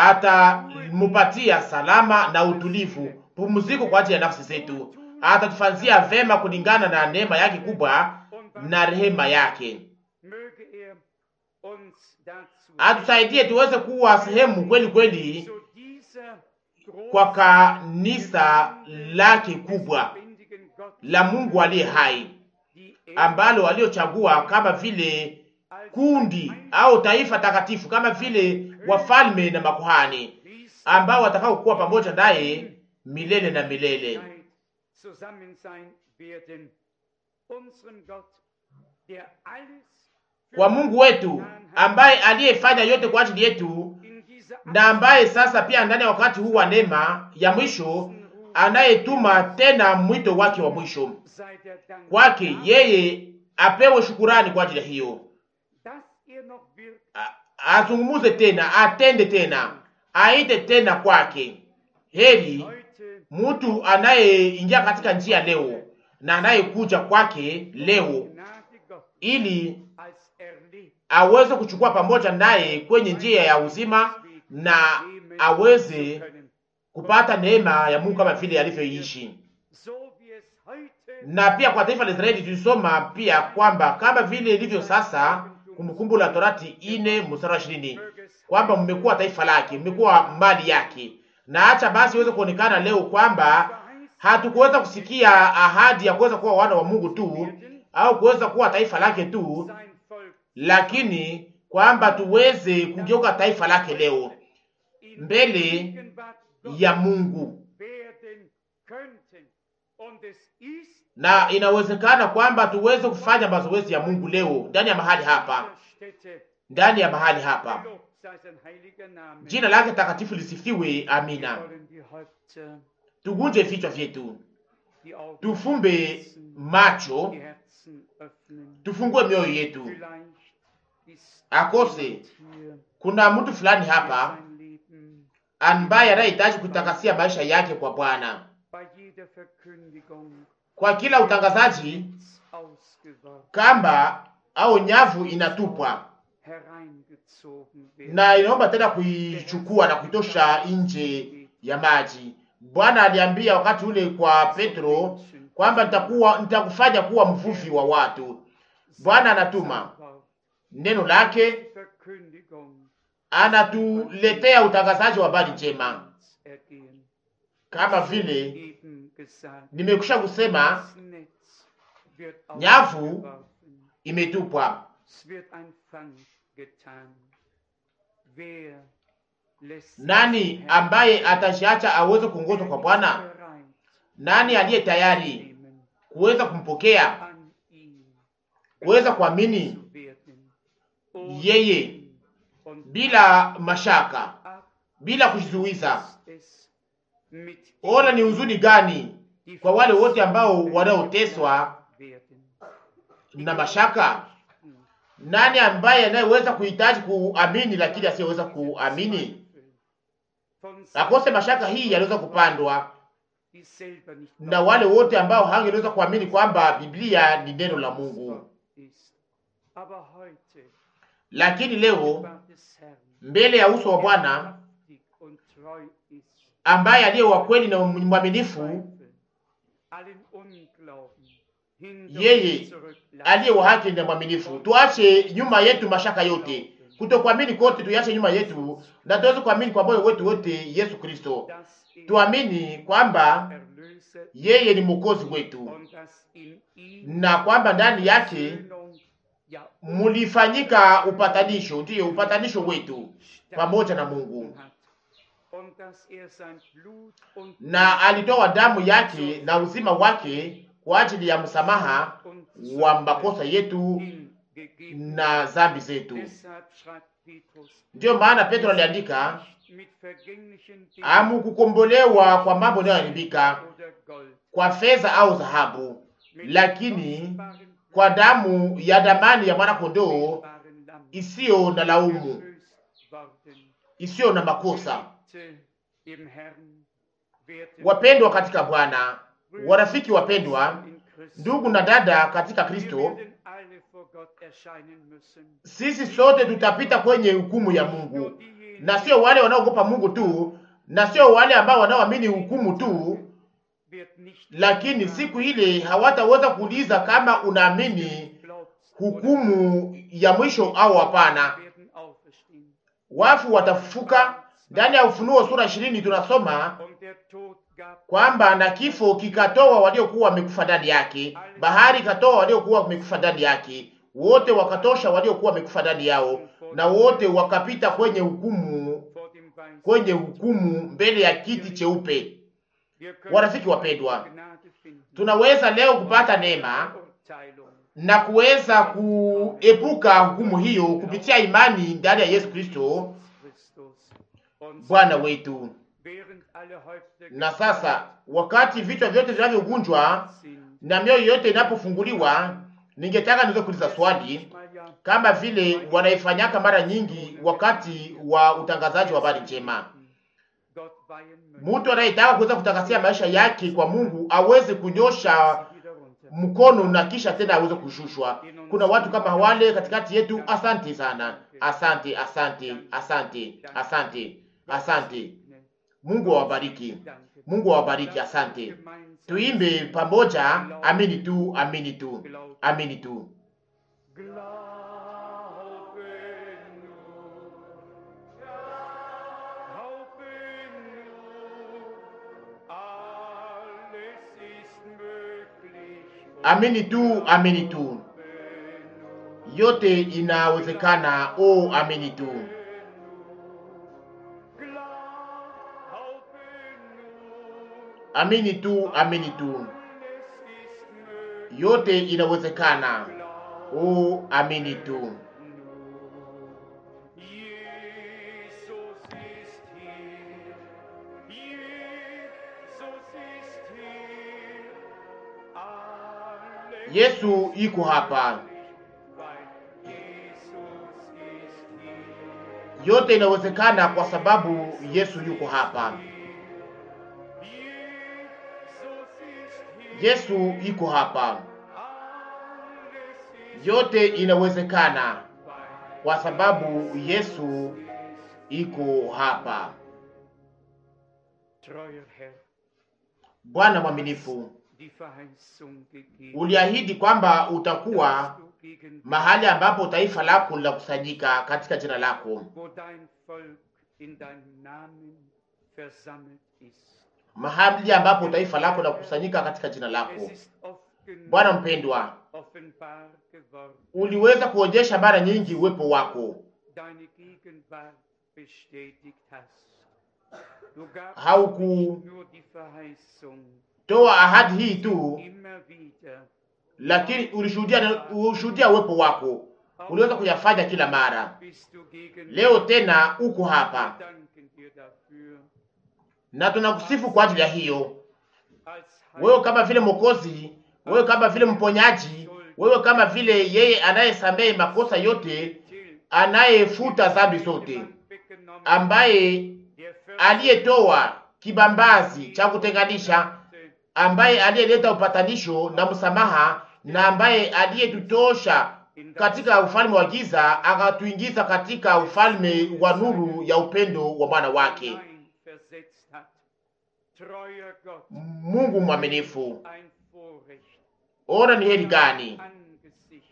[SPEAKER 2] atamupatia salama na utulivu, pumziko kwa ajili ya nafsi zetu, atatufanyia vema kulingana na neema yake kubwa
[SPEAKER 1] und
[SPEAKER 2] na rehema yake.
[SPEAKER 1] möge er uns dazu
[SPEAKER 2] Atusaidie tuweze kuwa sehemu kweli kweli
[SPEAKER 1] zu dieser
[SPEAKER 2] kwa kanisa lake kubwa
[SPEAKER 1] lebendigen Gott,
[SPEAKER 2] la Mungu aliye hai
[SPEAKER 1] die er
[SPEAKER 2] ambalo aliochagua kama vile
[SPEAKER 1] als
[SPEAKER 2] kundi au taifa takatifu, kama vile wafalme na makuhani
[SPEAKER 1] Priester
[SPEAKER 2] ambao watakao kuwa pamoja naye milele na milele.
[SPEAKER 1] Zeit zusammen sein werden. Unseren Gott, der alles für
[SPEAKER 2] Kwa Mungu wetu ambaye aliyefanya yote kwa ajili yetu
[SPEAKER 1] in dieser
[SPEAKER 2] na ambaye sasa pia ndani ya wakati huu wa neema ya mwisho anayetuma tena mwito wake wa mwisho kwake yeye apewe shukurani kwa ajili ya hiyo, azungumuze tena, atende tena, aite tena kwake. Heri mtu anayeingia katika njia leo na anayekuja kwake leo ili aweze kuchukua pamoja naye kwenye njia ya uzima na aweze kupata neema ya Mungu kama vile alivyoishi. Na pia kwa taifa la Israeli tulisoma pia kwamba kama vile ilivyo sasa, Kumbukumbu la Torati ine mstari wa ishirini kwamba mmekuwa taifa lake, mmekuwa mali yake. Na acha basi iweze kuonekana leo kwamba hatukuweza kusikia ahadi ya kuweza kuwa wana wa Mungu tu au kuweza kuwa taifa lake tu, lakini kwamba tuweze kugeuka taifa lake leo mbele ya Mungu, na inawezekana kwamba tuweze kufanya mazoezi ya Mungu leo ndani ya mahali hapa, ndani ya mahali hapa. Jina lake takatifu lisifiwe. Amina. Tugunje vichwa vyetu, tufumbe macho, tufungue mioyo yetu. Akose kuna mtu fulani hapa ambaye anayehitaji kutakasia maisha yake kwa Bwana. Kwa kila utangazaji, kamba au nyavu inatupwa na inaomba tena kuichukua na kuitosha nje ya maji. Bwana aliambia wakati ule kwa Petro kwamba nitakuwa nitakufanya kuwa mvuvi wa watu. Bwana anatuma neno lake, anatuletea utangazaji wa habari njema, kama vile nimekwisha kusema, nyavu imetupwa. Nani ambaye atajiacha aweze kuongozwa kwa Bwana? Nani aliye tayari kuweza kumpokea, kuweza kuamini yeye bila mashaka, bila kujizuiza? Ona ni huzuni gani kwa wale wote ambao wanaoteswa na mashaka. Nani ambaye anayeweza kuhitaji kuamini lakini asiyeweza kuamini? Akose mashaka hii yaliweza kupandwa na wale wote ambao hangeweza kuamini kwamba Biblia ni neno la Mungu. Lakini leo mbele ya uso wa Bwana ambaye aliye wa kweli na mwaminifu, yeye aliye wa haki na mwaminifu, tuache nyuma yetu mashaka yote, kutokuamini kote tuache nyuma yetu, na tuweze kuamini kwa moyo wetu wote Yesu Kristo. Tuamini kwamba yeye ni mwokozi wetu na kwamba ndani yake mulifanyika upatanisho, ndiyo upatanisho wetu pamoja na Mungu, na alitoa damu yake na uzima wake kwa ajili ya msamaha wa makosa yetu na zambi zetu. Ndiyo maana Petro aliandika, hamukukombolewa kwa mambo yanayoharibika, kwa fedha au dhahabu, lakini kwa damu ya damani ya mwana kondoo isiyo na laumu, isiyo na makosa. Wapendwa katika Bwana, warafiki wapendwa, ndugu na dada katika Kristo, sisi sote tutapita kwenye hukumu ya Mungu, na sio wale wanaogopa Mungu tu, na sio wale ambao wanaoamini hukumu tu, lakini siku ile hawataweza kuuliza kama unaamini hukumu ya mwisho au hapana. Wafu watafufuka. Ndani ya Ufunuo sura ishirini tunasoma kwamba na kifo kikatoa waliokuwa wamekufa ndani yake, bahari ikatoa waliokuwa wamekufa ndani yake, wote wakatosha waliokuwa wamekufa ndani yao, na wote wakapita kwenye hukumu, kwenye hukumu mbele ya kiti cheupe. Warafiki wapendwa, tunaweza leo kupata neema na kuweza kuepuka hukumu hiyo kupitia imani ndani ya Yesu Kristo, Bwana wetu.
[SPEAKER 1] während alle Häupter
[SPEAKER 2] Na sasa wakati vichwa vyote vinavyogunjwa
[SPEAKER 1] sind,
[SPEAKER 2] na mioyo yote inapofunguliwa, ningetaka niweze kuuliza swali
[SPEAKER 1] manchmal ja
[SPEAKER 2] kama vile wanaifanyaka mara nyingi wakati wa utangazaji wa habari njema.
[SPEAKER 1] Gott weihen möchte,
[SPEAKER 2] Mtu anayetaka kuweza kutakasia maisha yake kwa Mungu aweze kunyosha
[SPEAKER 1] sie wieder runter.
[SPEAKER 2] mkono na kisha tena aweze kushushwa. Kuna watu kama wale katikati yetu. Asante sana, asante, asante, asante, asante, asante. Mungu awabariki,
[SPEAKER 1] Danke.
[SPEAKER 2] Mungu awabariki. Asante.
[SPEAKER 1] Gemeinsam
[SPEAKER 2] Tuimbe pamoja, amini tu, amini tu, amini tu.
[SPEAKER 1] Glaube nur, glaube nur, alles ist möglich.
[SPEAKER 2] Amini tu, amini tu, yote inawezekana. O, amini tu.
[SPEAKER 1] Glaube nur,
[SPEAKER 2] Amini tu, amini tu,
[SPEAKER 1] alles ist möglich.
[SPEAKER 2] yote inawezekana. O, amini tu.
[SPEAKER 1] Jesus ist hier, Jesus ist hier, alles
[SPEAKER 2] Yesu iko hapa,
[SPEAKER 1] weil Jesus ist hier.
[SPEAKER 2] yote inawezekana kwa sababu Yesu yuko hapa.
[SPEAKER 1] Jesus ist hier,
[SPEAKER 2] Yesu iko hapa,
[SPEAKER 1] alles ist
[SPEAKER 2] yote inawezekana
[SPEAKER 1] weil
[SPEAKER 2] kwa sababu Yesu iko hapa.
[SPEAKER 1] treuer Herr,
[SPEAKER 2] Bwana mwaminifu,
[SPEAKER 1] die Verheißung gegeben,
[SPEAKER 2] uliahidi kwamba utakuwa
[SPEAKER 1] dass du gegen
[SPEAKER 2] mahali ambapo taifa lako linakusanyika katika jina lako,
[SPEAKER 1] wo dein Volk in deinem Namen versammelt ist.
[SPEAKER 2] mahali ambapo taifa lako linakusanyika katika jina lako.
[SPEAKER 1] Es ist oft genug
[SPEAKER 2] Bwana mpendwa,
[SPEAKER 1] offenbar geworden.
[SPEAKER 2] uliweza kuonyesha mara nyingi uwepo wako,
[SPEAKER 1] Deine Gegenwart bestätigt hast. Du gabst
[SPEAKER 2] Hauku-
[SPEAKER 1] nicht nur die Verheißung,
[SPEAKER 2] toa ahadi hii tu,
[SPEAKER 1] immer wieder.
[SPEAKER 2] lakini ulishuhudia ulishuhudia uwepo wako, uliweza kuyafanya kila mara.
[SPEAKER 1] Bist du gegen
[SPEAKER 2] Leo tena uko hapa
[SPEAKER 1] Wir danken dir dafür.
[SPEAKER 2] na tunakusifu kwa ajili ya hiyo.
[SPEAKER 1] Als
[SPEAKER 2] Wewe kama vile Mwokozi, wewe kama vile mponyaji, wewe kama vile yeye anayesamehe makosa yote, anayefuta dhambi zote, ambaye aliyetoa kibambazi cha kutenganisha, ambaye aliyeleta upatanisho na msamaha, na ambaye aliyetutosha katika ufalme wa giza akatuingiza katika ufalme wa nuru ya upendo wa mwana wake.
[SPEAKER 1] versetzt hat. Treuer Gott,
[SPEAKER 2] Mungu mwaminifu,
[SPEAKER 1] ein Vorrecht.
[SPEAKER 2] ona ni heri gani
[SPEAKER 1] Angesicht.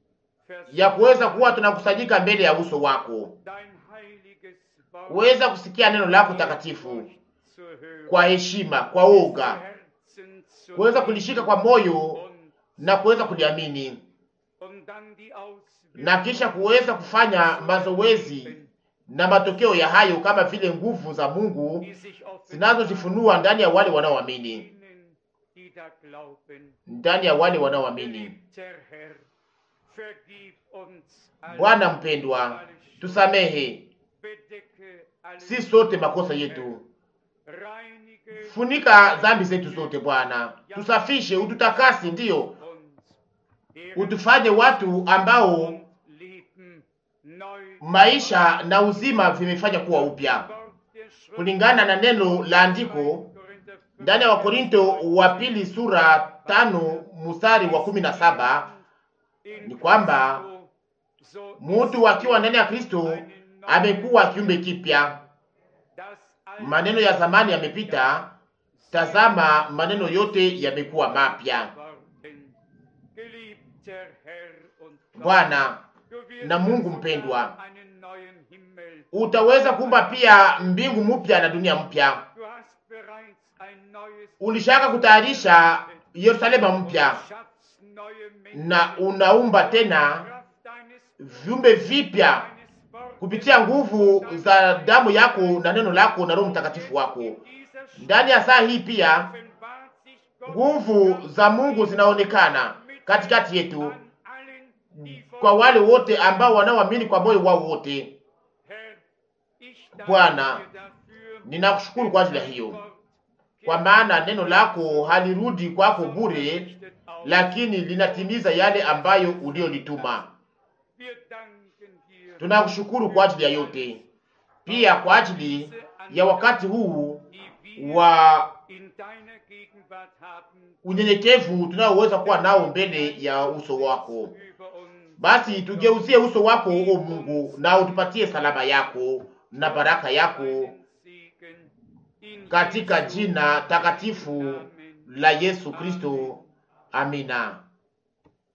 [SPEAKER 2] ya kuweza kuwa tunakusanyika mbele ya uso wako,
[SPEAKER 1] Dein heiliges Wort
[SPEAKER 2] kuweza kusikia neno lako takatifu
[SPEAKER 1] zu hören.
[SPEAKER 2] kwa heshima, kwa woga,
[SPEAKER 1] Herzen zu
[SPEAKER 2] kuweza
[SPEAKER 1] nehmen
[SPEAKER 2] kulishika kwa moyo
[SPEAKER 1] und,
[SPEAKER 2] na kuweza kuliamini,
[SPEAKER 1] und dann die
[SPEAKER 2] na kisha kuweza kufanya mazoezi na matokeo ya hayo kama vile nguvu za Mungu
[SPEAKER 1] die sich
[SPEAKER 2] zinazojifunua ndani ya wale wanaoamini,
[SPEAKER 1] ihnen, die da glauben.
[SPEAKER 2] ndani ya wale wanaoamini.
[SPEAKER 1] Geliebter Herr, vergib uns alle
[SPEAKER 2] Bwana mpendwa, tusamehe
[SPEAKER 1] bedecke alle
[SPEAKER 2] si sote makosa yetu,
[SPEAKER 1] reinige
[SPEAKER 2] funika dhambi zetu zote Bwana, tusafishe, ututakase, ndiyo
[SPEAKER 1] uns
[SPEAKER 2] utufanye watu ambao
[SPEAKER 1] und Leben neu
[SPEAKER 2] maisha na uzima vimefanya kuwa upya
[SPEAKER 1] Wort der Schrift
[SPEAKER 2] kulingana na neno la andiko
[SPEAKER 1] Korinther
[SPEAKER 2] ndani ya Wakorinto wa pili sura tano mstari wa kumi na saba
[SPEAKER 1] in
[SPEAKER 2] ni kwamba
[SPEAKER 1] Christo, so
[SPEAKER 2] mtu akiwa ndani ya Kristo amekuwa kiumbe kipya,
[SPEAKER 1] das alte
[SPEAKER 2] maneno ya zamani yamepita, tazama maneno yote yamekuwa mapya.
[SPEAKER 1] worden. Geliebter Herr und Gott,
[SPEAKER 2] Bwana
[SPEAKER 1] du wirst
[SPEAKER 2] na Mungu
[SPEAKER 1] sogar
[SPEAKER 2] mpendwa,
[SPEAKER 1] einen neuen Himmel.
[SPEAKER 2] utaweza kuumba pia mbingu mpya na dunia mpya.
[SPEAKER 1] Du hast bereits ein neues
[SPEAKER 2] Ulishaka kutayarisha Yerusalema mpya
[SPEAKER 1] schaffst neue Menschen.
[SPEAKER 2] na unaumba tena
[SPEAKER 1] Kraft deines
[SPEAKER 2] viumbe vipya
[SPEAKER 1] deines Wortes
[SPEAKER 2] kupitia nguvu za damu yako na neno lako na Roho Mtakatifu wako.
[SPEAKER 1] in dieser Stunde
[SPEAKER 2] Ndani ya saa hii pia
[SPEAKER 1] offenbart sich Gott
[SPEAKER 2] nguvu za Mungu zinaonekana katikati yetu
[SPEAKER 1] an allen, die von
[SPEAKER 2] kwa wale wote ambao wanaoamini kwa moyo wao wote.
[SPEAKER 1] Herr, ich danke
[SPEAKER 2] Bwana,
[SPEAKER 1] dir dafür,
[SPEAKER 2] Ninakushukuru kwa ajili ya hiyo, kwa maana neno lako halirudi kwako bure, lakini linatimiza yale ambayo uliolituma. Tunakushukuru kwa ajili ya yote, pia kwa ajili ya wakati huu wa unyenyekevu tunaoweza kuwa nao mbele ya uso wako. Basi tugeuzie uso wako, o Mungu, na utupatie salama yako na baraka yako katika jina takatifu la Yesu Kristo. Amina.